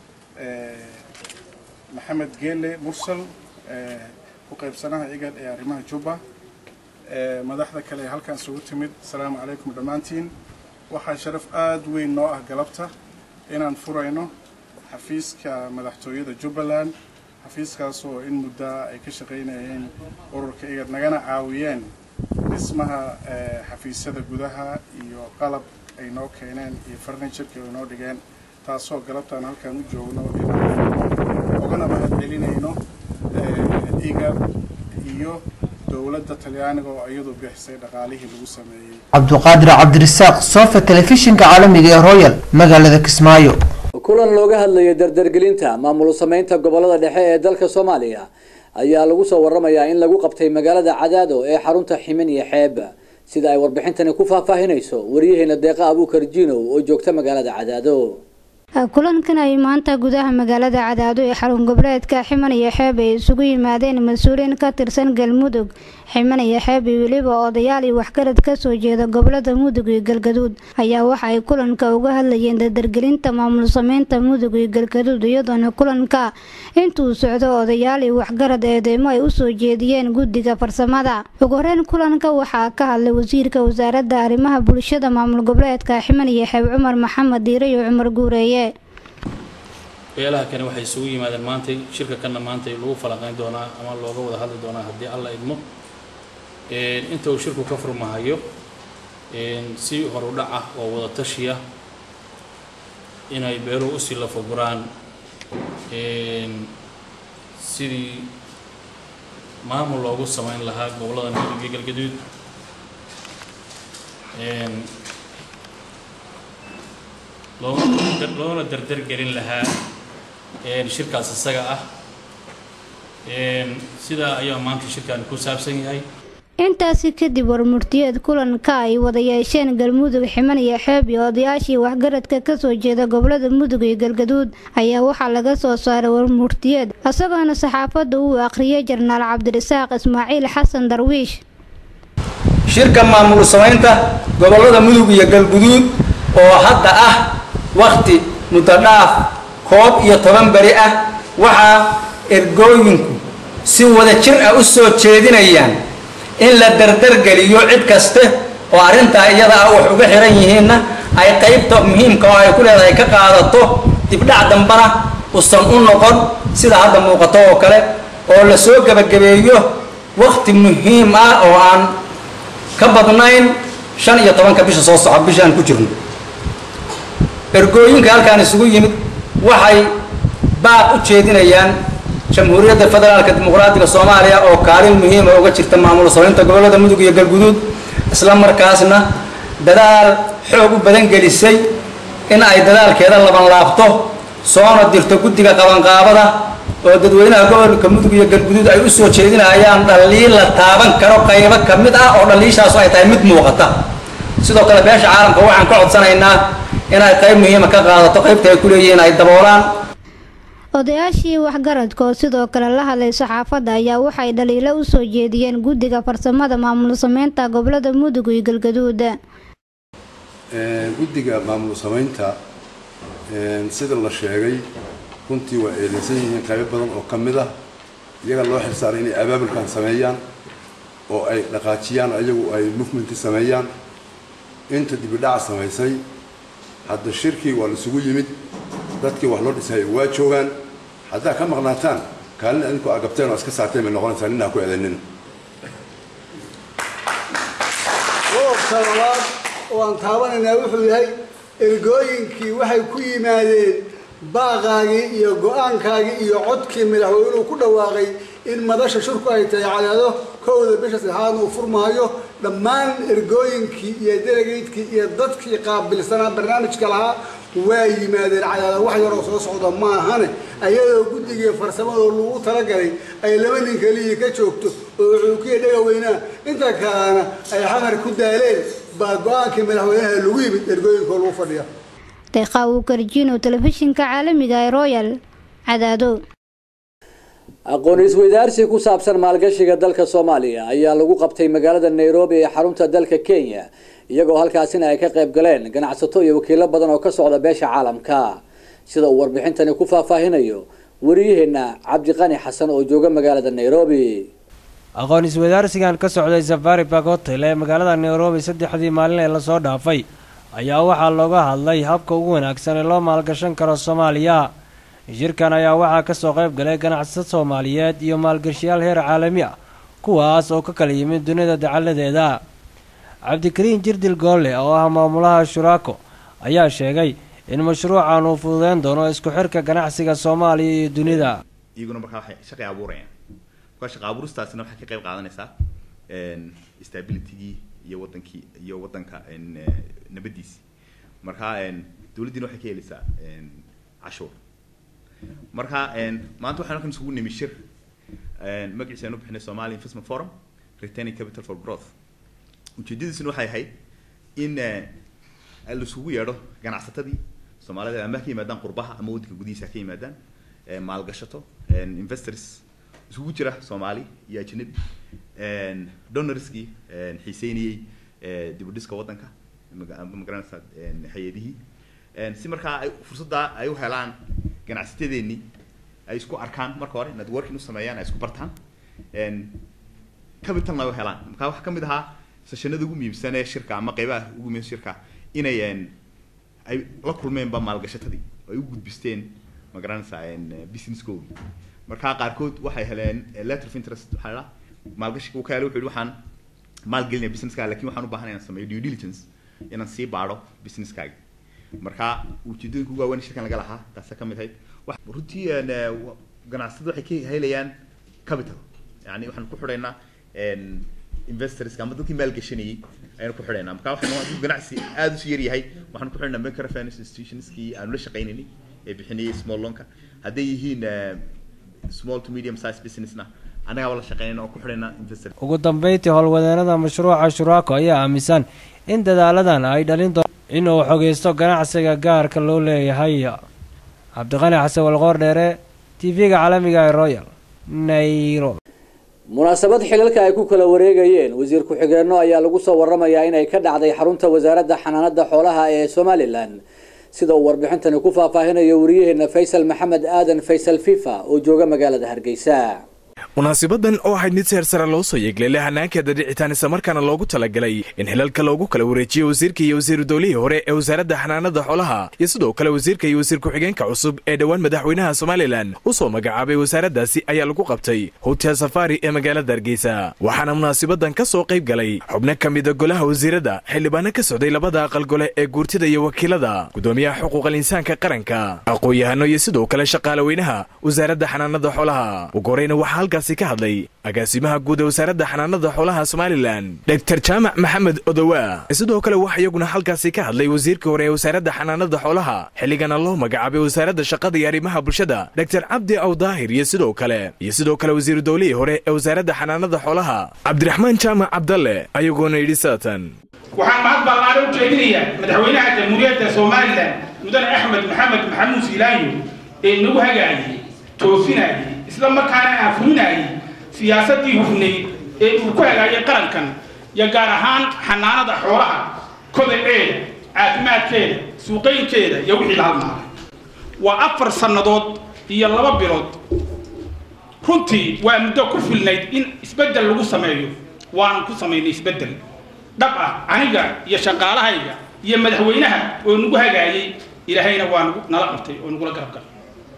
maxamed geele mursal ku qaybsanaha igad ee arrimaha jubba madaxda kale ee halkan isugu timid asalaamu calaykum dhammaantiin waxaa sharaf aada weyn noo ah galabta inaan furayno xafiiska madaxtooyada jubbaland xafiiskaas oo in muddaa ay ka shaqaynayeen ururka igad nagana caawiyeen dhismaha xafiisyada gudaha iyo qalab ay noo keeneen iyo farniturka ay noo dhigeen taasoo galabtaan halkan u joogno inaan ugana mahad celinayno igad iyo dowladda talyaaniga oo iyadu bixisay dhaqaalihii lagu sameeyey cabduqaadir cabdirasaaq sofa telefishinka caalamiga ee royal magaalada kismaayo kulan looga hadlayay dardargelinta maamul sameynta gobolada dhexe ee dalka soomaaliya ayaa lagu soo waramayaa in lagu qabtay magaalada cadaado ee xarunta ximin iyo xeeb sida ay warbixintani ku faahfaahinayso wariyaheena deeqa abuukar jiinow oo joogta magaalada cadaado kulankan ay maanta gudaha magaalada cadaado ee xarun goboleedka ximan iyo xeeb ay isugu yimaadeen mas-uuliyiin ka tirsan galmudug ximan iyo xeeb iyo weliba odayaal iyo waxgarad kasoo jeeda gobolada mudug iyo galgaduud ayaa waxa ay kulanka uga hadlayeen dardargelinta maamul sameynta mudug iyo galgaduud iyadoona kulanka intuu socdo odayaal iyo waxgarad eedeymo ay usoo jeediyeen guddiga farsamada ugu horeyn kulanka waxaa ka hadlay wasiirka wasaaradda arrimaha bulshada maamul goboleedka ximan iyo xeeb cumar maxamed diire iyo cumar guureeye beelaha kani waxay isugu yimaadeen maantay shirka kanna maantay lagu falanqeyn doonaa ama looga wada hadli doonaa haddii alla idmo inta uu shirku ka furmahayo si horudhac ah oo wada tashiya inay beeluhu usii lafaguraan sidii maamul loogu sameyn lahaa gobollada mudug iyo galgaduud loona dardargelin lahaa shirkaas isaga ah sidaa ayaa maanta shirkaani ku saabsan yahay intaasi kadib warmurtiyeed kulanka ay wada yeesheen galmudug ximan iyo xeeb iyo odayaashii waxgaradka kasoo jeeda gobolada mudug iyo galgaduud ayaa waxaa laga soo saaray warmurtiyeed isagoona saxaafadda uu akhriyay jarnaal cabdirasaaq ismaaciil xasan darwiish shirka maamul samaynta gobolada mudug iyo galguduud oo hadda ah wakhti mudodhaaf koob iyo toban beri ah waxaa ergooyinku si wada jir ah u soo jeedinayaan in la dardargeliyo cid kaste oo arrintaa iyada ah wax uga xiran yihiinna ay qaybta muhiimka oo ay ku leedahay ka qaadato dibdhac dambana usan u noqon sida hadda muuqato oo kale oo la soo gebagabeeyo wakti muhiim ah oo aan ka badnayn shan iyo tobanka bisha soo soco bishaan ku jirno ergooyinka halkaan isugu yimid waxay baaq u jeedinayaan jamhuuriyadda federaalka dimuqraadiga soomaaliya oo kaalin muhiima uga jirta maamul samaynta gobollada mudug iyo galguduud isla markaasna dadaal xoog u badan gelisay in ay dadaalkeeda laban laabto soona dirto guddiga qabanqaabada oo dadweynaha gobolka mudug iyo galguduud ay u soo jeedinayaan dhaliil la taaban karo qaybo ka mid ah oo dhaliishaasu ay tahay mid muuqata sidoo kale beesha caalamka waxaan ka codsanaynaa inay qayb muhiima ka qaadato qaybta ay ku leeyihiin ay daboolaan odayaashii waxgaradka oo sidoo kale la hadlay saxaafadda ayaa waxay dhaliilo u soo jeediyeen guddiga farsamada maamul sameynta gobolada mudug iyo galgaduud guddiga maamul samaynta sida la sheegay runtii waa eedeysan yihiin qaybo badan oo ka mid ah iyaga loo xilsaaray inay abaabulkan sameeyaan oo ay dhaqaajiyaan ayagu ay movementi sameeyaan inta dibidhaca samaysay hadda shirkii waa laisugu yimid dadkii wax loo dhisay waa joogaan haddaa ka maqnaataan kaalin adinku agabteen oo iska saarteen bay noqonaysaa nin ha ku eedanina qodobka labaad oo aan taabanaynaa wuxuu yahay ergooyinkii waxay ku yimaadeen baaqaagii iyo go-aankaagii iyo codkii madaxweynuhu ku dhawaaqay in madasha shirku ay tahay cadaado kowda bisha saddexaadna uu furmaayo dhammaan ergooyinkii iyo delegaydkii iyo dadkii qaabilsanaa barnaamijka lahaa waa yimaadeen cadaado wax yaroo soo socda ma ahane ayadoo guddigii farsamadoo lagu talagalay ay laba nin keliyii ka joogto oo cuukiya dhagaweynaa inta kalena ay xamar ku daaleen baa go-aankii madaxweynaha lagu yimid ergooyinkoo lagu fadhiya deeqaawu garjiino telefishinka caalamiga ee royal cadaado aqoon isweydaarsi ku saabsan maalgashiga dalka soomaaliya ayaa lagu qabtay magaalada nairobi ee xarunta dalka kenya iyagoo halkaasina ay ka qayb galeen ganacsato iyo wakiilo badan oo ka socda beesha caalamka sida uu warbixintani ku faahfaahinayo wariyaheena cabdiqani xasan oo jooga magaalada nairobi aqoon isweydaarsigan ka socday safari bark hotel ee magaalada nairobi saddexdii maalin ee lasoo dhaafay ayaa waxaa looga hadlay habka ugu wanaagsan ee loo maalgashan karo soomaaliya shirkan ayaa waxaa kasoo qayb galay ganacsato soomaaliyeed iyo maalgashiyaal heer caalami ah kuwaas oo ka kala yimid dunida dacaladeeda cabdikariin jirdil goolle oo ah maamulaha shuraako ayaa sheegay in mashruucan uu fududeyn doono isku xirka ganacsiga soomaaliya iyo dunida iyaguna markaa waxay shaqay abuurayaan markaa shaqa abuuristaasina waxay ka qayb qaadanaysaa stabilitygii iyo wadankii iyo wadanka nabadiisi markaa dowladdiina waxay ka helaysaa cashuur marka maanta waxaan halkan isugu nimi shir magaciisa aan u bixinay somali investment forum retaining capital for growth ujeedadiisuna waxay ahayd in laisugu yeedho ganacsatadii soomaalida ama ka yimaadaan qurbaha ama waddanka gudihiisa ka yimaadaan maalgashato investors isugu jira soomaali iyo ajnabi donorskii xiiseynayey dib u dhiska waddanka magaranaysa hay-adihii si markaa ay fursaddaa ay u helaan ganacsatadeennii ay isku arkaan marka hore networking u sameeyaan ay isku bartaan capitalna ay u helaan markaa waxaa ka mid ahaa seshanada ugu muhiimsan ee shirka ama qeybaha ugu muhiimsan shirka inay ay la kulmeenba maalgashatadii ay u gudbisteen ma garanaysaa businesskoodii markaa qaarkood waxay heleen letter of interest waxaa la maalgashiga ka helay wuxuu yihi waxaan maalgelinaya businesskaaga lakin waxaan u baahanay inaan sameeyo due diligence inaan sii baadho businesskaaga markaa ujeedooyinka ugu waaweyn shirkan laga lahaa taasa ka mid ahayd runtii ganacsatada waxay ka helayaan capital yani waxaan ku xidhaynaa investorska ama dadkii maalgashanayay ayaan ku xidhaynaa markaa waxaan ganacsi aada usu yar yahay waxaan ku xidhaynaa microfinance institutionskii aanu la shaqaynaynay ee bixinayay small loanka hadday yihiin small to medium size businessna annagaaba la shaqeynayna oo ku xidhaynaa investor ugu dambeyntii howlwadeenada mashruuca shuraako ayaa aaminsan in dadaaladan ay dhalin doon inuu xogeysto ganacsiga gaarka loo leeyahay cabdiqani xasan walqoor dheere tv-ga caalamiga ee royal nairobi munaasabad xilalka ay ku kala wareegayeen wasiir ku-xigeenno ayaa lagu soo waramayaa inay ka dhacday xarunta wasaaradda xanaanada xoolaha ee somalilan sida uu warbixintani ku faahfaahinayo wariyaheena faysal maxamed aadan faysal fifa oo jooga magaalada hargeysa munaasibadan oo ahayd mid seer sare loo soo yeegleelay hanaankeeda dhicitaan islamarkaana loogu talagalay in xilalka loogu kala wareejiyo wasiirka iyo wasiiru dowlihii hore ee wasaaradda xanaanada xoolaha iyo sidoo kale wasiirka iyo wasiir ku-xigeenka cusub ee dhowaan madaxweynaha somalilan u soo magacaabay wasaaraddaasi ayaa lagu qabtay hotel safari ee magaalada hargeysa waxaana munaasibadan ka soo qayb galay xubno ka mida golaha wasiirada xildhibaano ka socday labada aqal gole ee guurtida iyo wakiilada gudoomiyaha xuquuqal insaanka qaranka aqoon-yahano iyo sidoo kale shaqaalaweynaha wasaaradda xanaanada xoolaha ugu horeyna waxaa halkaasi ka hadlay agaasimaha guud ee wasaaradda xanaanada xoolaha somalilan dogtor jaamac maxamed odowa sidoo kale waxaa iyaguna halkaasi ka hadlay wasiirkii hore ee wasaaradda xanaanada xoolaha xilligana loo magacaabay wasaaradda shaqada iyo arrimaha bulshada dogtor cabdi awdaahir iyo sidoo kale iyo sidoo kale wasiiru dowlihii hore ee wasaaradda xanaanada xoolaha cabdiraxmaan jaamac cabdalle ayagoona yidhi saatan waxaan mahad ballaadhan u jeedinayaa madaxweynaha jamhuuriyadda somalilan mudane axmed maxamed maxamuud siilaayo ee nagu hagaayay toosinayay isla markaana aan fulinayay siyaasaddii hufnayd ee uu ku hagaayay qarankan iyo gaar ahaan xanaanada xoolaha kodaceeda caafimaadkeeda suuqaynkeeda iyo wixii la halmaaday waa afar sannadood iyo laba bilood runtii waa muddo ku filnayd in isbeddel lagu sameeyo waanu ku samaynay isbeddel dhab ah aniga iyo shaqaalahayga iyo madaxweynaha oo nagu hagaayay ilaahayna waa nagu nala qabtay oo nagula garab galay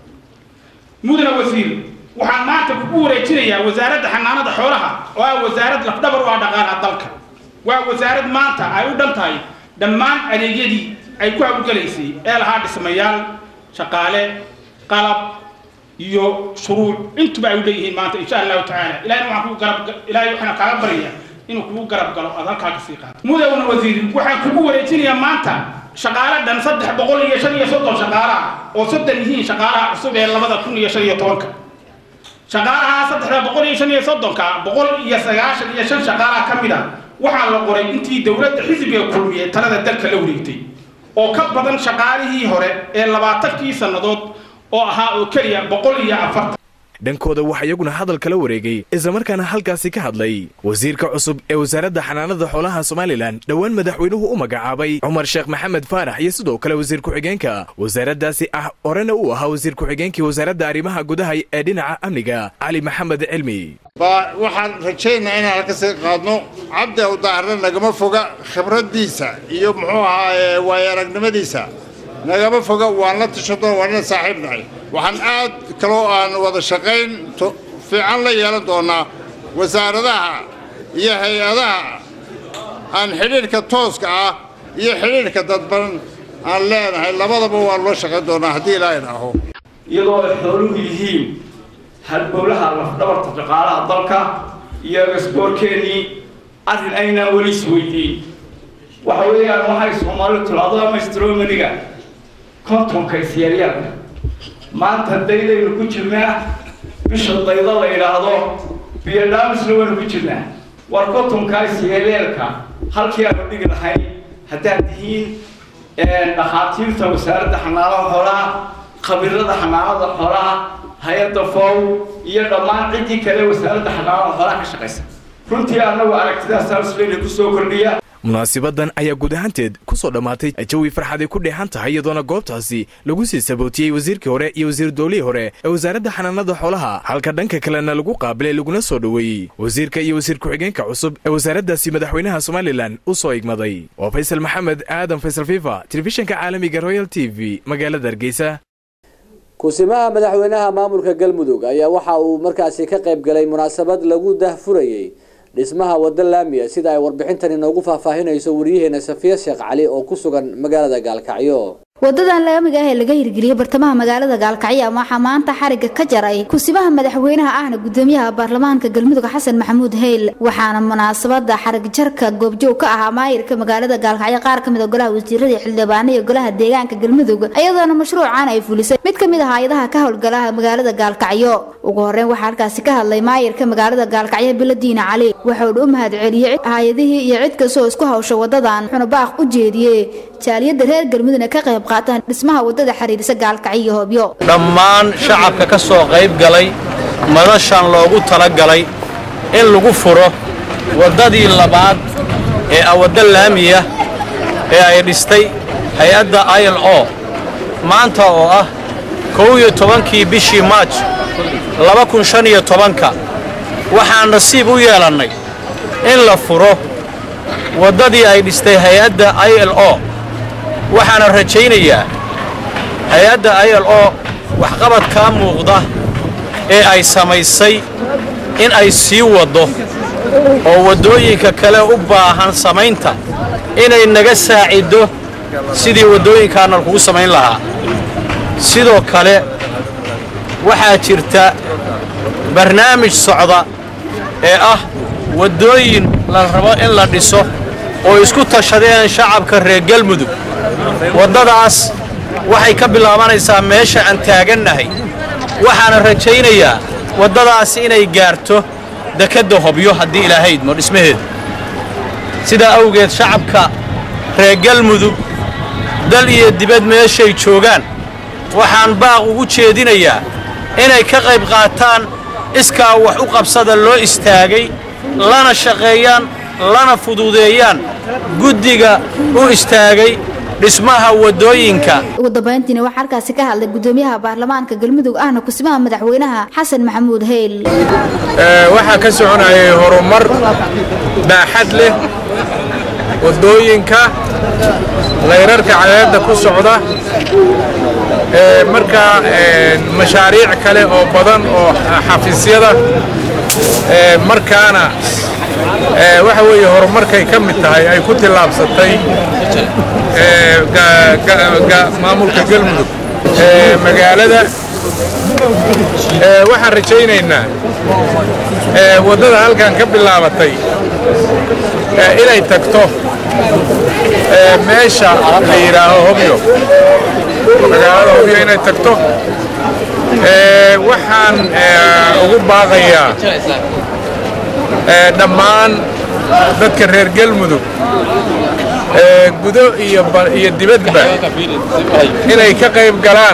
mudane wasiir waxaan maanta kugu wareejinayaa wasaaradda xanaanada xoolaha oo ah wasaarad lafdhabar u ah dhaqaalaha dalka waa wasaarad maanta ay u dhan tahay dhammaan adeegyadii ay ku hawlgalaysay ee lahaa dhismayaal shaqaale qalab iyo shuruuc intuba ay u leeyihiin maanta insha allahu tacaala ilahayna waxaan kugu garab ilaahay waxaan kaaga baryayaa inuu kugu garab galo aad halkaa kasii qaato mudane wasiir waxaan kugu wareejinayaa maanta shaqaale dhan saddex boqol iyo shan iyo soddon shaqaalaha oo soddon yihiin shaqaalaha cusub ee labada kun iyo shan iyo tobanka shaqaalaha saddexda boqol iyo shan iyo soddonka boqol iyo sagaashan iyo shan shaqaalaha ka mid a waxaa la qoray intii dowladda xisbiga kulmiye talada dalka la wareegtay oo ka badan shaqaalihii hore ee labaatankii sannadood oo ahaa oo keliya boqol iyo afartan dhankooda waxaa iyaguna hadal kala wareegay islamarkaana halkaasi ka hadlay wasiirka cusub ee wasaaradda xanaanada xoolaha somalilan dhowaan madaxweynuhu u magacaabay cumar sheekh maxamed faarax iyo sidoo kale wasiir ku-xigeenka wasaaraddaasi ah horena uu ahaa wasiir ku-xigeenkii wasaaradda arrimaha gudaha ee dhinaca amniga cali maxamed cilmi waxaan rajaynaa inaan halka sii qaadno cabdi awdaahirna nagama foga khibraddiisa iyo muxuu ahaa waayo aragnimadiisa nagama foga waan la tashado waanna saaxiib nahay waxaan aad kaloo aan wada shaqayn fiican la yeelan doonaa wasaaradaha iyo hay-adaha aan xidhiidhka tooska ah iyo xidhiidhka dadban aan leenahay labadaba waan loo shaqayn doonaa haddii ilaa idhaaho iyadoo ay xooluhu yihiin halbowlaha lafdhabarta dhaqaalaha dalka iyo gasboorkeennii arrin aynaan weli isweydiin waxa weeyaan waxay soomaalidu tiraahdo amastromaniga kontonka isyeelyaalka maanta daydaynu ku jirnaa bisha dayda la yidhaahdo biyodhaamisna waynu ku jirnaa war kontonka isyeelyaalka halkii aanu dhigi lahayn haddaad tihiin dhakhaatiirta wasaaradda xanaanada xoolaha khabiirada xanaanada xoolaha hay-adda fow iyo dhammaan ciddii kale wasaaradda xanaanada xoolaha ka shaqaysa runtii annagu aragtidaas halsleena kusoo kordhiya munaasibadan ayaa guud ahaanteed ku soo dhammaatay jawi farxaday ku dheehan tahay iyadoona goobtaasi lagu sii sabootiyey wasiirkii hore iyo wasiir dowlihii hore ee wasaaradda xanaanada xoolaha halka dhanka kalena lagu qaabilay laguna soo dhoweeyey wasiirka iyo wasiir ku-xigeenka cusub ee wasaaraddaasi madaxweynaha somalilan u soo igmaday waa faysal maxamed aadan faysal fifa telefishinka caalamiga royal t v magaalada hargeysa kusimaha madaxweynaha maamulka galmudug ayaa waxa uu markaasi ka qayb galay munaasabad lagu dahfurayey dhismaha wadda laamiya sida ay warbixintan inoogu faahfaahinayso wariyaheena safiya sheekh cali oo ku sugan magaalada gaalkacyo wadadan laamiga ah ee laga hirgeliyey bartamaha magaalada gaalkacyo waxaa maanta xariga ka jaray kusibaha madaxweynaha ahna gudoomiyaha baarlamaanka galmudug xasan maxamuud heyl waxaana munaasabada xarig jarka goobjoog ka ahaa maayirka magaalada gaalkacyo qaar kamid a golaha wasiirada xildhibaano iyo golaha deegaanka galmudug iyadoona mashruucan ay fulisay mid kamid ah hay-adaha ka howlgalaha magaalada gaalkacyo ugu horeyn waxaa halkaasi ka hadlay maayirka magaalada gaalkacyo biladiina cali wuxuuna u mahad celiyey hay-adihii iyo cid kastoo isku hawsha wadadan wuxuuna baaq u jeediyey jaaliyada reer galmudugna ka qayb qaataan dhismaha wadada xiriirisa gaalkacyo iyo hobyo dhammaan shacabka ka soo qayb galay madashan loogu talagalay in lagu furo waddadii labaad ee ah wadda laamiya ee ay dhistay hay-adda i l o maanta oo ah kow iyo tobankii bishii maaj laba kun shan iyo tobanka waxaan nasiib u yeelannay in la furo waddadii ay dhistay hay-adda i l o waxaana rajaynayaa hay-adda i l o waxqabadkaa muuqda ee ay samaysay in ay sii waddo oo waddooyinka kale u baahan samaynta inay naga saaciddo sidii waddooyinkaana lakugu samayn lahaa sidoo kale waxaa jirta barnaamij socda ee ah waddooyin la rabo in la dhiso oo isku tashadeen shacabka reer galmudug waddadaas waxay ka bilaabanaysaa meesha aan taagannahay waxaana rajaynayaa waddadaasi inay gaarto dekedda hobyo haddii ilaahay idmo dhismaheeda sidaa awgeed shacabka reer galmudug dal iyo dibad meeshay joogaan waxaan baaq ugu jeedinayaa inay ka qayb qaataan iskaa wax u qabsada loo istaagay lana shaqeeyaan lana fududeeyaan guddiga u istaagay dhismaha waddooyinka ugu dambayntiina waxaa halkaasi ka hadlay gudoomiyaha baarlamaanka galmudug ahna kusimaha madaxweynaha xasan maxamuud heyl waxaa ka soconayay horumar baaxad leh waddooyinka layrarka cadeedda ku socda markaa mashaariic kale oo badan oo xafiisyada markaana waxa weeye horumarkay ka mid tahay ay ku tillaabsatay maamulka galmudug magaalada waxaan rajaynaynaa waddada halkan ka bilaabatay inay tagto meesha la yidhaaho hobyo magaalada hobyo inay tagto waxaan ugu baaqayaa dhammaan dadka reer galmudug gudo iyo dibadba inay ka qayb galaan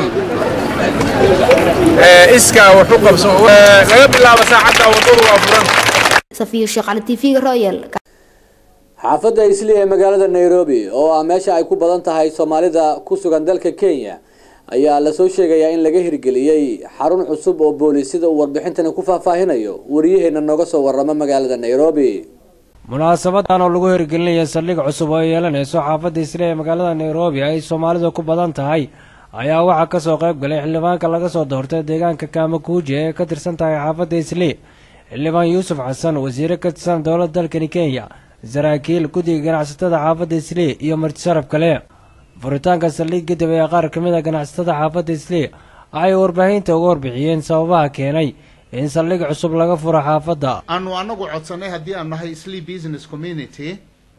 iskaa wax u qabso laga bilaabo saacadda waddadu waa furan safiyo sheekh cali tv royal xaafadda isli ee magaalada nairobi oo ah meesha ay ku badan tahay soomaalida ku sugan dalka kenya ayaa lasoo sheegayaa in laga hirgeliyey xarun cusub oo boolis sida uu warbixintani ku faahfaahinayo wariyaheena nooga soo warrama magaalada nairobi munaasabadan oo lagu hirgelinaya saldhig cusub oo ay yeelanayso xaafadda isli ee magaalada nairobi ay soomaalidu ku badan tahay ayaa waxaa kasoo qayb galay xildhibaanka laga soo doortay deegaanka kaamakuuji ee ka tirsan tahay xaafadda isli xildhibaan yuusuf xasan wasiire ka tirsan dowladda dalkani kenya saraakiil guddiga ganacsatada xaafadda isli iyo martisharaf kale furitaanka saldhig kadib ayaa qaar ka mid a ganacsatada xaafadda isli ay warbaahinta uga warbixiyeen sababaha keenay in saldhig cusub laga furo xaafadda aanu anagu codsanay haddii aan nahay slee business community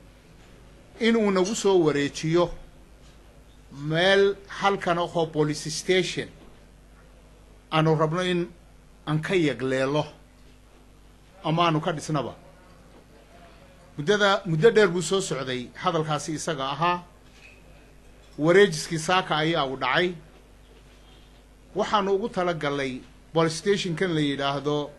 inuu nagu soo wareejiyo meel halkan ahoo police station aanu rabno in aan ka yagleelo ama aanu ka dhisnaba muddada muddo dheer buu soo socday hadalkaasi isaga ahaa wareejiskii saaka ayaa uu dhacay waxaanu ugu tala galnay police stationkan la yidhaahdo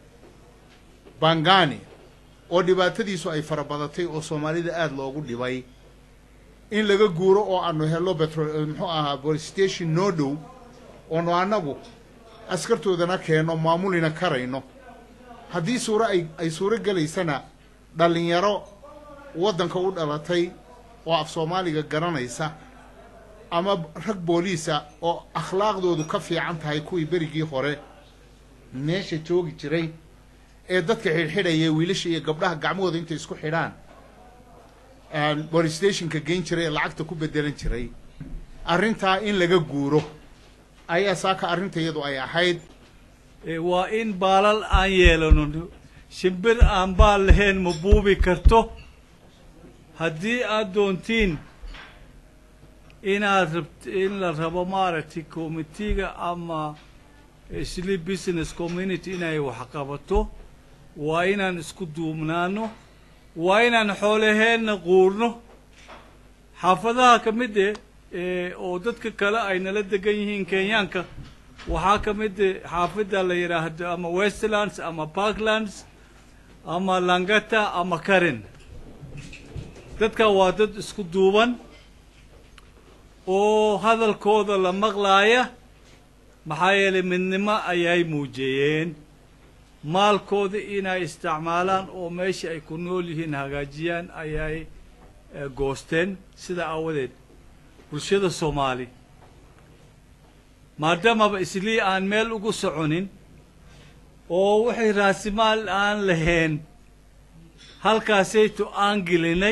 bangani oo dhibaatadiisu ay fara badatay oo soomaalida aada loogu dhibay in laga guuro oo aanu helo betro muxuu ahaa police station noo dhow oonu annagu askartoodana keenno maamulina karayno haddii suuro ay ay suuro gelaysana dhallinyaro waddanka u dhalatay oo af soomaaliga garanaysa ama rag booliisa oo akhlaaqdoodu ka fiican tahay kuwii berigii hore meesha joogi jiray ee dadka xidhxidhaya wiilasha iyo gabdhaha gacmahooda intay isku xidhaan police stationka geyn jiray ee lacagta ku bedelan jiray arrintaa in laga guuro ayaa saaka arrinta iyadu ay ahayd waa in baalal aan yeelano shimbir aan baal lahayn ma buubi karto haddii aad doontiin inaad rabt in la rabo maaragtay committeega ama sleep business community inay wax qabato waa inaan isku duubnaano waa inaan xoolaheenna quurno xaafadaha ka mid eh oo dadka kale ay nala degan yihiin kenyaanka waxaa ka mid eh xaafidda la yidhaahdo ama westlands ama parklands ama langata ama karen dadka waa dad isku duuban oo hadalkooda la maqlaaya maxaa yeelay midnimo ayay muujiyeen maalkooda inay isticmaalaan oo meesha ay ku nool yihiin hagaajiyaan ayay goosteen sida aawadeed bulshada soomaali maadaamaba islii aan meel ugu soconin oo waxay raasimaal aan lahayn halkaasaytu aan gelinay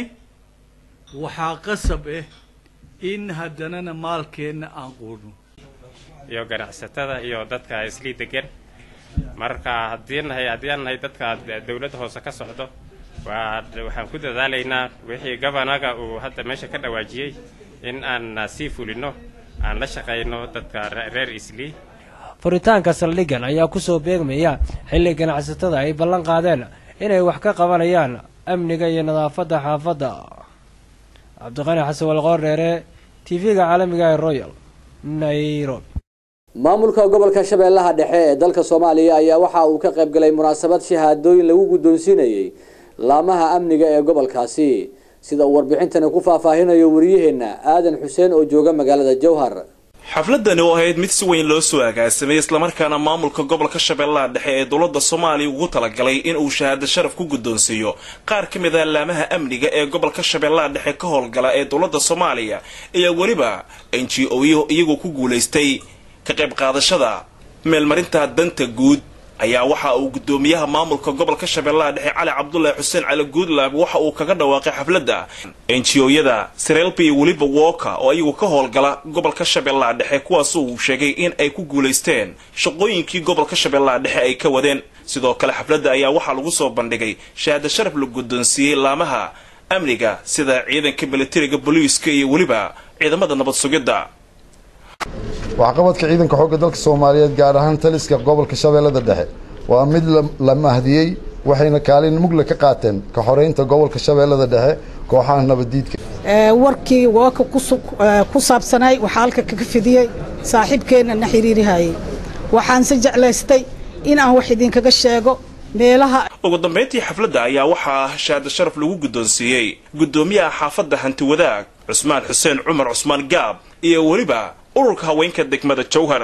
waxaa qasab ah in haddanana maalkeenna aan quudhno iyo ganacsatada iyo dadka islii degan marka haddii nahay haddii aan nahay dadka dowladda hoose ka socdo waa waxaan ku dadaalaynaa wixii gabanaga uu hadda meesha ka dhawaajiyey in aan sii fulino aan la shaqayno dadka reer islii furitaanka saldhiggan ayaa kusoo beegmaya xilli ganacsatada ay ballan qaadeen inay wax ka qabanayaan amniga iyo nadaafadda xaafadda cabdiqani xasan walqoor dheere t v-ga caalamiga ee royal nairobi maamulka gobolka shabeellaha dhexe ee dalka soomaaliya ayaa waxa uu ka qayb galay munaasabad shahaadooyin lagu guddoonsiinayay laamaha amniga ee gobolkaasi sida uu warbixintani ku faahfaahinayo wariyaheenna aadan xuseen oo jooga magaalada jowhar xafladani oo ahayd mid si weyn loo soo agaasamay islamarkaana maamulka gobolka shabeellaha dhexe ee dowladda soomaaliya ugu talagalay in uu shahaado sharaf ku guddoonsiiyo qaar ka mid ah laamaha amniga ee gobolka shabeellaha dhexe ka howlgala ee dowladda soomaaliya ayaa weliba n g o iyagoo ku guulaystay ka qayb qaadashada meelmarinta danta guud ayaa waxa uu guddoomiyaha maamulka gobolka shabeellaha dhexe cali cabdulaahi xuseen cali guudlaab waxa uu kaga dhawaaqay xafladda enjiyooyada sirelba iyo weliba wooka oo iyagu ka howlgala gobolka shabeellaha dhexe kuwaasoo uu sheegay in ay ku guulaysteen shaqooyinkii gobolka shabeellaha dhexe ay ka wadeen sidoo kale xafladda ayaa waxaa lagu soo bandhigay shahaado sharaf la guddoonsiiyey laamaha amniga sida ciidanka militariga booliiska iyo weliba ciidamada nabad sugidda waxqabadka ciidanka xoogga dalka soomaaliyeed gaar ahaan taliska gobolka shabeellada dhexe waa mid la mahdiyey waxayna kaalin mugle ka qaateen ka xoreynta gobolka shabeellada dhexe kooxaha nabaddiidka warkii wooka ku saabsanay waxaa halka kaga fidiyey saaxiibkeenna na xiriirihayay waxaan se jeclaystay in aan wax idinkaga sheego meelaha ugu dambayntii xafladda ayaa waxaa shahaado sharaf lagu guddoonsiiyey guddoomiyaha xaafadda hanti wadaag cusmaan xuseen cumar cusmaan gaab iyo weliba ururka haweenka degmada jowhar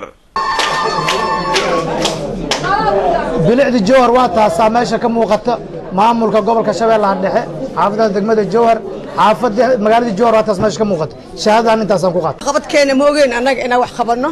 bilicda jowhar waa taasaa meesha ka muuqata maamulka gobolka shabeellaha dhexe xaafadaha degmada jowhar xaafada magaalada jowhar waa taas meesha ka muuqata shahaadadan intaasaan ku qaata qabadkeena ma ogeyn annaga inaan wax qabanno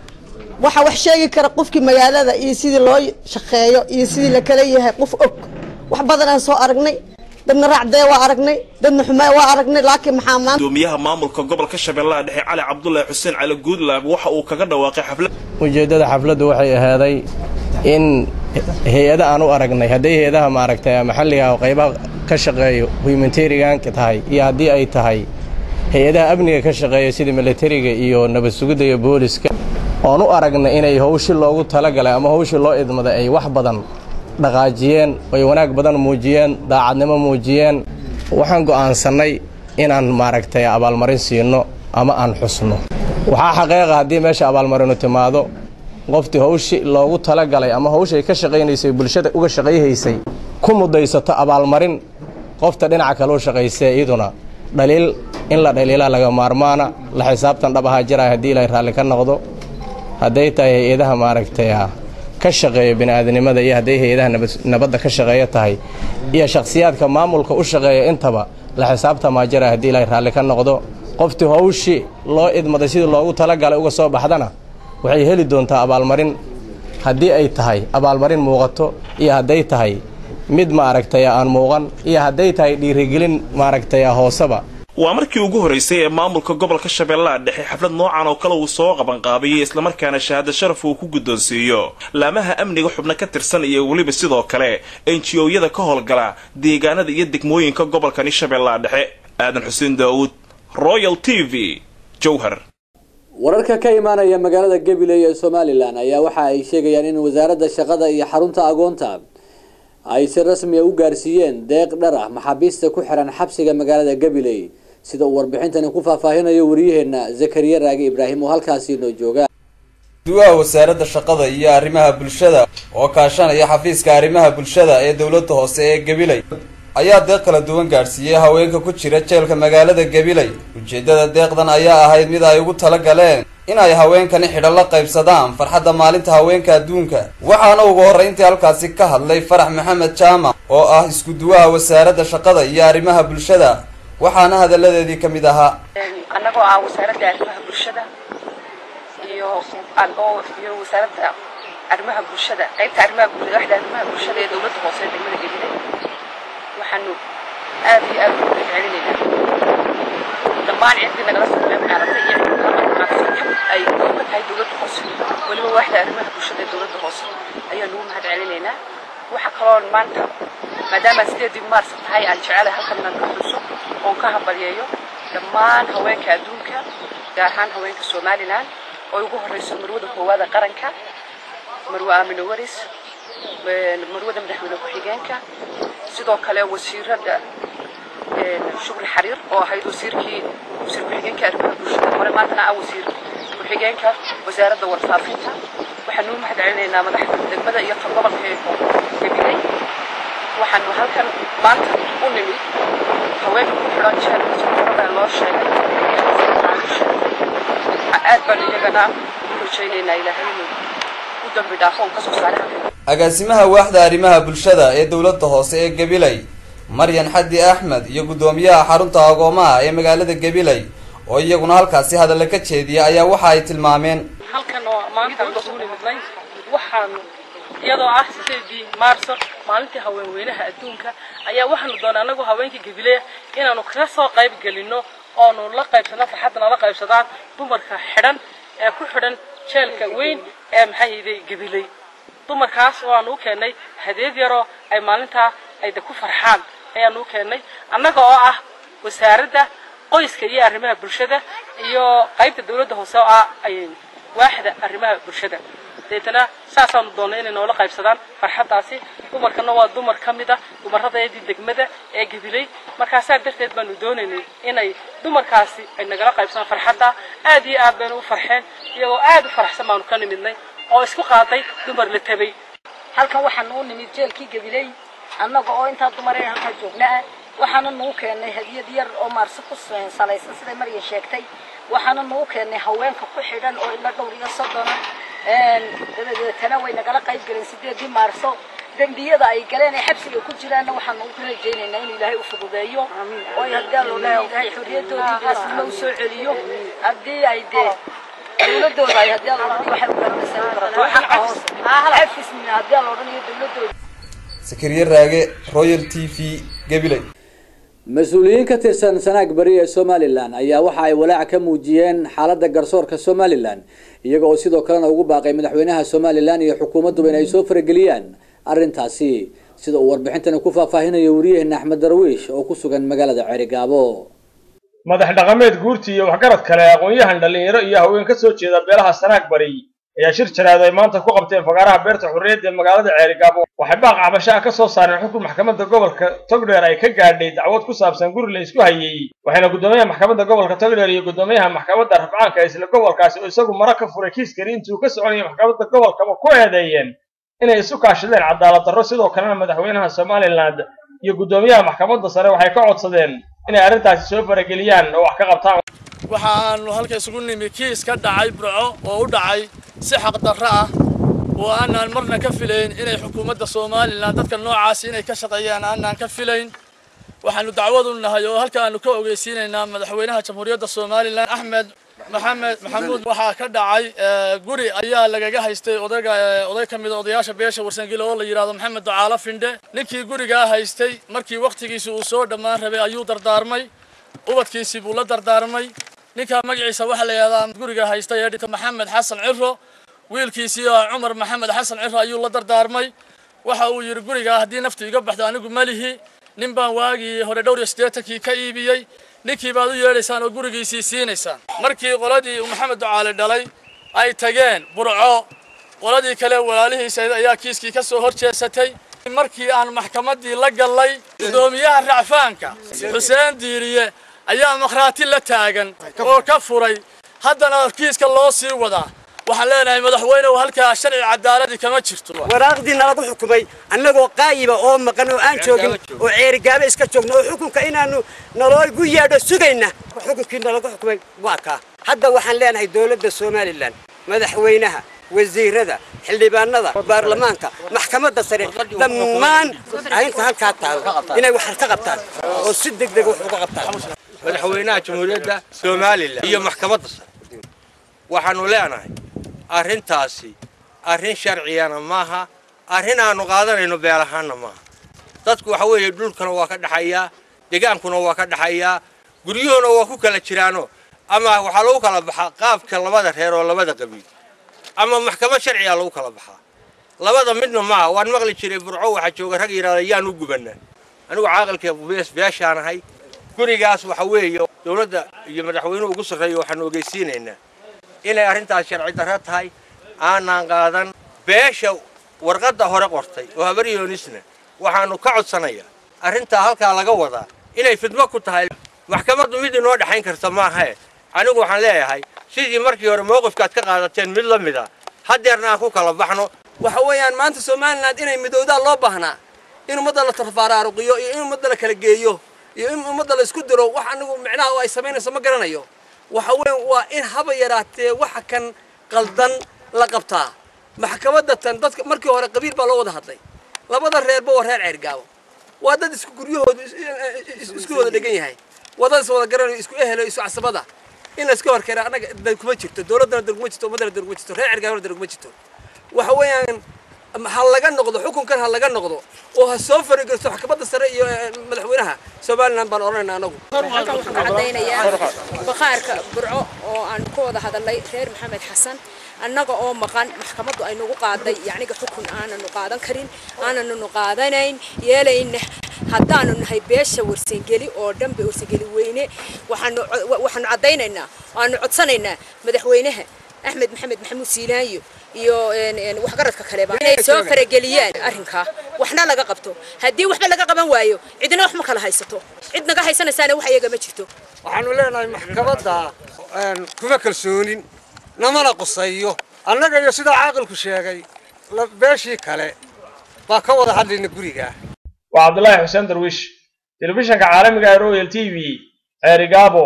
waxa wax sheegi kara qofkii magaalada iyo sidii loo shaqeeyo iyo sidii la kala yahay qof og wax badanaan soo aragnay dadna raacdee waa aragnay dadna xumaa waa aragnay laakiin maxaa maanta gudoomiyaha maamulka gobolka shabeellaha dhexe cali cabdulaahi xuseen cali guudlaab waxa uu kaga dhawaaqay xaflad ujeeddada xafladdu waxay ahaaday in hay-ada aan u aragnay hadday hay-adaha maaragtay maxalliga oo qaybaha ka shaqeeyo humanitarianka tahay iyo haddii ay tahay hay-adaha amniga ka shaqeeya sida militariga iyo nabad sugidda iyo booliska oon u aragnay inay howshi loogu talagalay ama howshii loo idmaday ay wax badan dhaqaajiyeen ay wanaag badan muujiyeen daacadnimo muujiyeen waxaan go'aansannay inaan maaragtay abaalmarin siino ama aan xusno waxaa xaqiiqa haddii meesha abaalmarinu timaado qoftii hawshi loogu talagalay ama hawshay ka shaqaynaysay bulshada uga shaqayhaysay ku mudaysato abaalmarin qofta dhinaca kaleu shaqaysee iyaduna dhaliil in la dhaliilaa laga maarmaana la xisaabtan dhab ahaa jiraya haddii ilaahay raalli ka noqdo hadday tahay hay-adaha maaragtay ka shaqeeya bini'aadanimada iyo hadday hay-adaha nabadda ka shaqeeya tahay iyo shakhsiyaadka maamulka u shaqeeya intaba la xisaabtamaa jira haddii ilaahay raalli ka noqdo qoftii hawshi loo idmaday sidii loogu talagalay uga soo baxdana waxay heli doontaa abaalmarin haddii ay tahay abaalmarin muuqato iyo hadday tahay mid maaragtay aan muuqan iyo hadday tahay dhiirigelin maaragtay hooseba waa markii ugu horraysay ee maamulka gobolka shabeellaha dhexe xaflad noocan oo kale uu soo qabanqaabiyey islamarkaana shahaado sharaf uu ku guddoonsiiyo laamaha amniga xubno ka tirsan iyo weliba sidoo kale enjiyooyada ka howlgala deegaanada iyo degmooyinka gobolkani shabeellaha dhexe aadan xuseen daawuud royal t v jowhar wararka ka imaanaya magaalada gabiley ee somalilan ayaa waxa ay sheegayaan in wasaaradda shaqada iyo xarunta agoonta ay si rasmiya u gaarsiiyeen deeq dhar ah maxaabiista ku xiran xabsiga magaalada gabiley sida uu warbixintani ku faahfaahinayo wariyaheenna zakariya raagi ibraahim oo halkaasi noo jooga duwaha wasaaradda shaqada iyo arrimaha bulshada oo kaashanaya xafiiska arrimaha bulshada ee dowladda hoose ee gabiley ayaa deeq kala duwan gaadhsiiyey haweenka ku jira jeelka magaalada gabiley ujeeddada deeqdan ayaa ahayd mid ay ugu tala galeen in ay haweenkani xidho la qaybsadaan farxadda maalinta haweenka adduunka waxaana ugu horrayntii halkaasi ka hadlay farax maxamed jaamac oo ah isku-duwaha wasaaradda shaqada iyo arrimaha bulshada waxaana hadalladeedii ka mid ahaa annagoo ah wasaaradda arrimaha bulshada iyo oo iyo wasaaradda arrimaha bulshada qaybta arrimaha bulshada waxda arrimaha bulshada ee dowladda hoose ee degmada gabiley waxaanu aad iyo aad ugu celinaynaa dhammaan ciddii nagala soo qayb qaadatay iyo ciddii nagala qayb qaadatay ay qayb ka tahay dowladda hoose weliba waxda arrimaha bulshada ee dowladda hoose ayaanu ugu mahad celinaynaa waxa kaloo maanta maadaama sideedii maars tahay aan jecelahay halkan inaan ka xuso oon ka hambalyeeyo dhammaan haweenka adduunka gaar ahaan haweenka somalilan oo ugu horeyso marwada koowaada qaranka marwe aamino waris marwada madaxweyne ku-xigeenka sidoo kale wasiirada shukri xariir oo ahayd wasiirkii wasiir ku-xigeenka arrimaha bulshada hore maantana ah wasiir ku-xigeenka wasaaradda warfaafinta waxaanu u mahad celinaynaa madaxda degmada iyo tan gobolka ee gabiley waxaanu halkan maanta u nimid haweenka ku xidhan jeelka jamarada loo sheegay aad baan iyagana u rajaynaynaa ilaahay inuu u dambi dhaafo uu kasoo saaray halkan agaasimaha waaxda arrimaha bulshada ee dowladda hoose ee gabiley maryan xaddi axmed iyo guddoomiyaha xarunta agoomaha ee magaalada gabiley oo iyaguna halkaasi hadalla ka jeediya ayaa waxa ay tilmaameen halkan oo maanta aan isugu nimidnay waxaanu iyadoo ah sideedii maarso maalintii haweenweynaha adduunka ayaa waxaanu doonay anagu haweenka gabileya inaanu kaga soo qayb gelino oonu la qaybsano farxadda nala qaybsadaan dumarka xidhan ee ku xidhan jeelka weyn ee maxaa yidhi gabiley dumarkaas waanu u keennay hadeed yaroo ay maalintaa ayda ku farxaan ayaanu u keennay annaga oo ah wasaaradda qoyska iyo arrimaha bulshada iyo qaybta dawladda hoose oo ah waaxda arrimaha bulshada deetana saasaanu doonnay inay noola qaybsadaan farxaddaasi dumarkana waa dumar ka mid a dumaradeedii degmada ee gabiley markaasaa darteed baanu doonaynay inay dumarkaasi ay nagala qaybsadaan farxadda aad iyo aad baynu u farxeen iyagoo aad u faraxsan baanu ka nimidnay oo isku qaaday dumar la tabay halkan waxaanu u nimid jeelkii gabiley annaga oo intaa dumaree halkaa joognaa waxaana nagu keennay hadiyad yar oo maarse ku salaysan siday marya sheegtay waxaana nagu keennay haweenka ku xidhan oo ilaa dhowr iyo soddona dabadeetana way nagala qayb galeen sideedii maarso dembiyada ay galeen ee xabsiga ku jiraanna waxaanu ugu rajaynaynaa inuu ilaahay u fududeeyo oo haddii loo ilaahay xorriyadoodii geesnimo u soo celiyo haddii ay dee dowladooda ay haddii la odhanayo waxay u garanaysaa u garato xaqa hoose xafismina haddii la odhanayo dowladooda sakariye raage royal t v gabiley mas-uuliyiin ka tirsan sanaag bari ee somalilan ayaa waxa ay walaac ka muujiyeen xaaladda garsoorka somalilan iyaga oo sidoo kalena ugu baaqay madaxweynaha somalilan iyo xukuumadduba in ay soo farageliyaan arrintaasi sida uu warbixintani ku faahfaahinayo wariyaheena axmed darwiish oo ku sugan magaalada ceerigaabo madax dhaqameed guurti iyo waxgarad kale aqoon-yahan dhallinyaro iyo haween ka soo jeeda beelaha sanaag bari ayaa shir jaraad ay maanta ku qabteen fagaaraha beerta xurriyadda ee magaalada ceerigaabo waxay baaq cabashaha ka soo saareen xukun maxkamadda gobolka togdheer ay ka gaadhay dacwad ku saabsan guri la isku hayey waxayna guddoomiyaha maxkamadda gobolka togdheer iyo guddoomiyaha maxkamadda rafcaanka ee isla gobolkaasi oo isagu mara ka furay kiiskani intuu ka soconayay maxkamadda gobolkaba ku eedeeyeen inay isu kaashadeen cadaalad darro sidoo kalena madaxweynaha somaliland iyo guddoomiyaha maxkamadda sare waxay ka codsadeen inay arrintaasi soo farageliyaan oo wax ka qabtaan waxaanu halka isugu nimi kiis ka dhacay burco oo u dhacay si xaqdarro ah oo aanaan marna ka filayn inay xukuumadda somalilan dadka noocaasi inay ka shaqeeyaan aanaan ka filayn waxaanu dacwadu nahay oo halka aanu ka ogeysiinaynaa madaxweynaha jamhuuriyadda somalilan axmed maxamed maxamuud waxaa ka dhacay guri ayaa lagaga haystay odayga oday ka mida odayaasha beesha warsangile oo la yidhahdo maxamed ducaalo findhe ninkii gurigaa haystay markii wakhtigiisi uu soo dhammaan rabay ayuu dardaarmay ubadkiisii buu la dardaarmay ninkaa magaciisa waxaa la yidhahdaa guriga haystay ee dhita maxamed xasan ciro wiilkiisii oo cumar maxamed xasan ciro ayuu la dardaarmay waxa uu yidhi gurigaa haddii naftu iga baxdo anigu malihi nin baan waagii hore dhowr iyo siddeetankii ka iibiyey ninkii baad u yeedhaysaan oo gurigiisii siinaysaan markii qoladii uu maxamed ducaale dhalay ay tageen burco qoladii kale walaalihiisa ayaa kiiskii ka soo hor jeesatay markii aan maxkamaddii la gallay guddoomiyaha racfaanka xuseen diiriye ayaa makhraati la taagan oo ka furay haddana kiiska loo sii wadaa waxaan leenahay madaxweynehu halkaa sharci cadaaladii kama jirto waraaqdii nalagu xukumay annagoo qaayiba oo maqan oo aan joogin oo ceerigaabo iska joogno oo xukunka inaanu naloogu yeedho sugayna xukunkii nalagu xukumay waa kaa hadda waxaan leenahay dowladda somalilan madaxweynaha wasiirada xildhibaanada baarlamaanka maxkamadda sare dhammaan arrinta halkaa taalo inay wax ka qabtaan oo si degdeg wax uga qabtaan madaxweynaha jamhuuriyadda somalilan iyo maxkamadda sare waxaanu leenahay arrintaasi arrin sharciyana maaha arrin aanu qaadanayno beel ahaanna maaha dadku waxa weeye dhulkana waa ka dhaxayaa degaankuna waa ka dhaxayaa guryuhuna waa ku kala jiraano ama waxaa lagu kala baxaa qaabka labada reer oo labada qabiil ama maxkamad sharciga lagu kala baxaa labada midna maaha waan maqli jiray burco waxaa jooga rag yidhahda yaan u gubanaa anigu caaqilka bees beeshaanahay gurigaas waxa weeye dowladda iyo madaxweynuhu ugu sarreeya waxaanu ogeysiinaynaa inay arrintaas sharci darro tahay aanaan qaadan beesha warqadda hore qortay oo habaryoonisna waxaanu ka codsanayaa arrintaa halkaa laga wadaa inay fidmo ku tahay maxkamaddu mid inoo dhexayn karta maahae anigu waxaan leeyahay sidii markii hore mowqifkaad ka qaadateen mid la mid a haddeerna aan ku kala baxno waxa weeyaan maanta somaliland inay midowdaa loo baahnaa in ummadda la tafaraaruqiyo iyo in ummadda la kala geeyo iyo in ummadda la isku diro wax anigu micnaha ay samaynayso ma garanayo waxa weeyaan waa in haba yaraatee waxa kan qaldan la qabtaa maxkamadda tan dadka markii hore qabiil baa loo wada hadlay labada reerba waa reer ceergaabo waa dad isku guryahoodu isku wada dhegan yahay waa dad is wada garanayo isku ehelo isu casabada in la iska horkeena annaga dar kuma jirto dowladdana dar kuma jirto ummaddana dar kuma jirto reer ceergaabona dar kuma jirto waxa weeyaan ha laga noqdo xukunkan ha laga noqdo oo ha soo faragelso maxkamadda sare iyo madaxweynaha somaliland baan odhanayna anagu halkan waxaan ka caddaynayaa bakhaarka burco oo aan ku wada hadalnay reer maxamed xasan annaga oo maqan maxkamaddu ay nagu qaaday yacniga xukun aananu qaadan karin aananu qaadanayn yeelayna haddaanu nahay beesha warsangeli oo dhanba warsangeli weyne waxaanu waxaanu caddaynaynaa waanu codsanaynaa madaxweynaha axmed maxamed maxamuud siilaayo iyo waxgaradka kaleba inay soo farageliyaan arrinkaa waxna laga qabto haddii waxba laga qaban waayo cidna wax ma kala haysato cid naga haysanaysaana wax iyaga ma jirto waxaanu leenahay maxkamadda kuma kalsoonin namana qusayo annaga iyo sidaa caaqilku sheegay beeshii kale baa ka wada hadlayna guriga waa cabdulaahi xuseen darwiish telefishanka caalamiga ee royal t v ceerigaabo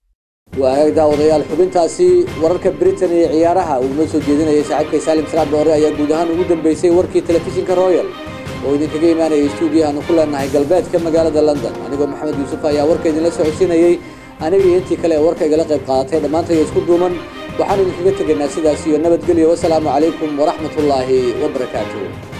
waa hagaag daawadayaal xubintaasi wararka britain iyo ciyaaraha uu noo soo jeedinayay saaxiibkay saalim salaad doore ayaa guud ahaan ugu dambeysay warkii telefishinka royal oo idinkaga imaanayay stuudiyahaanu ku leenahay galbeedka magaalada london anigoo maxamed yuusuf ayaa warka idinla socodsiinayey aniga iyo intii kale ee warka igala qayb qaadatay dhammaantay isku duuman waxaanu idinkaga tegaynaa sidaas iyo nabadgelyo wasalaamu calaykum waraxmatullaahi wabarakaatuh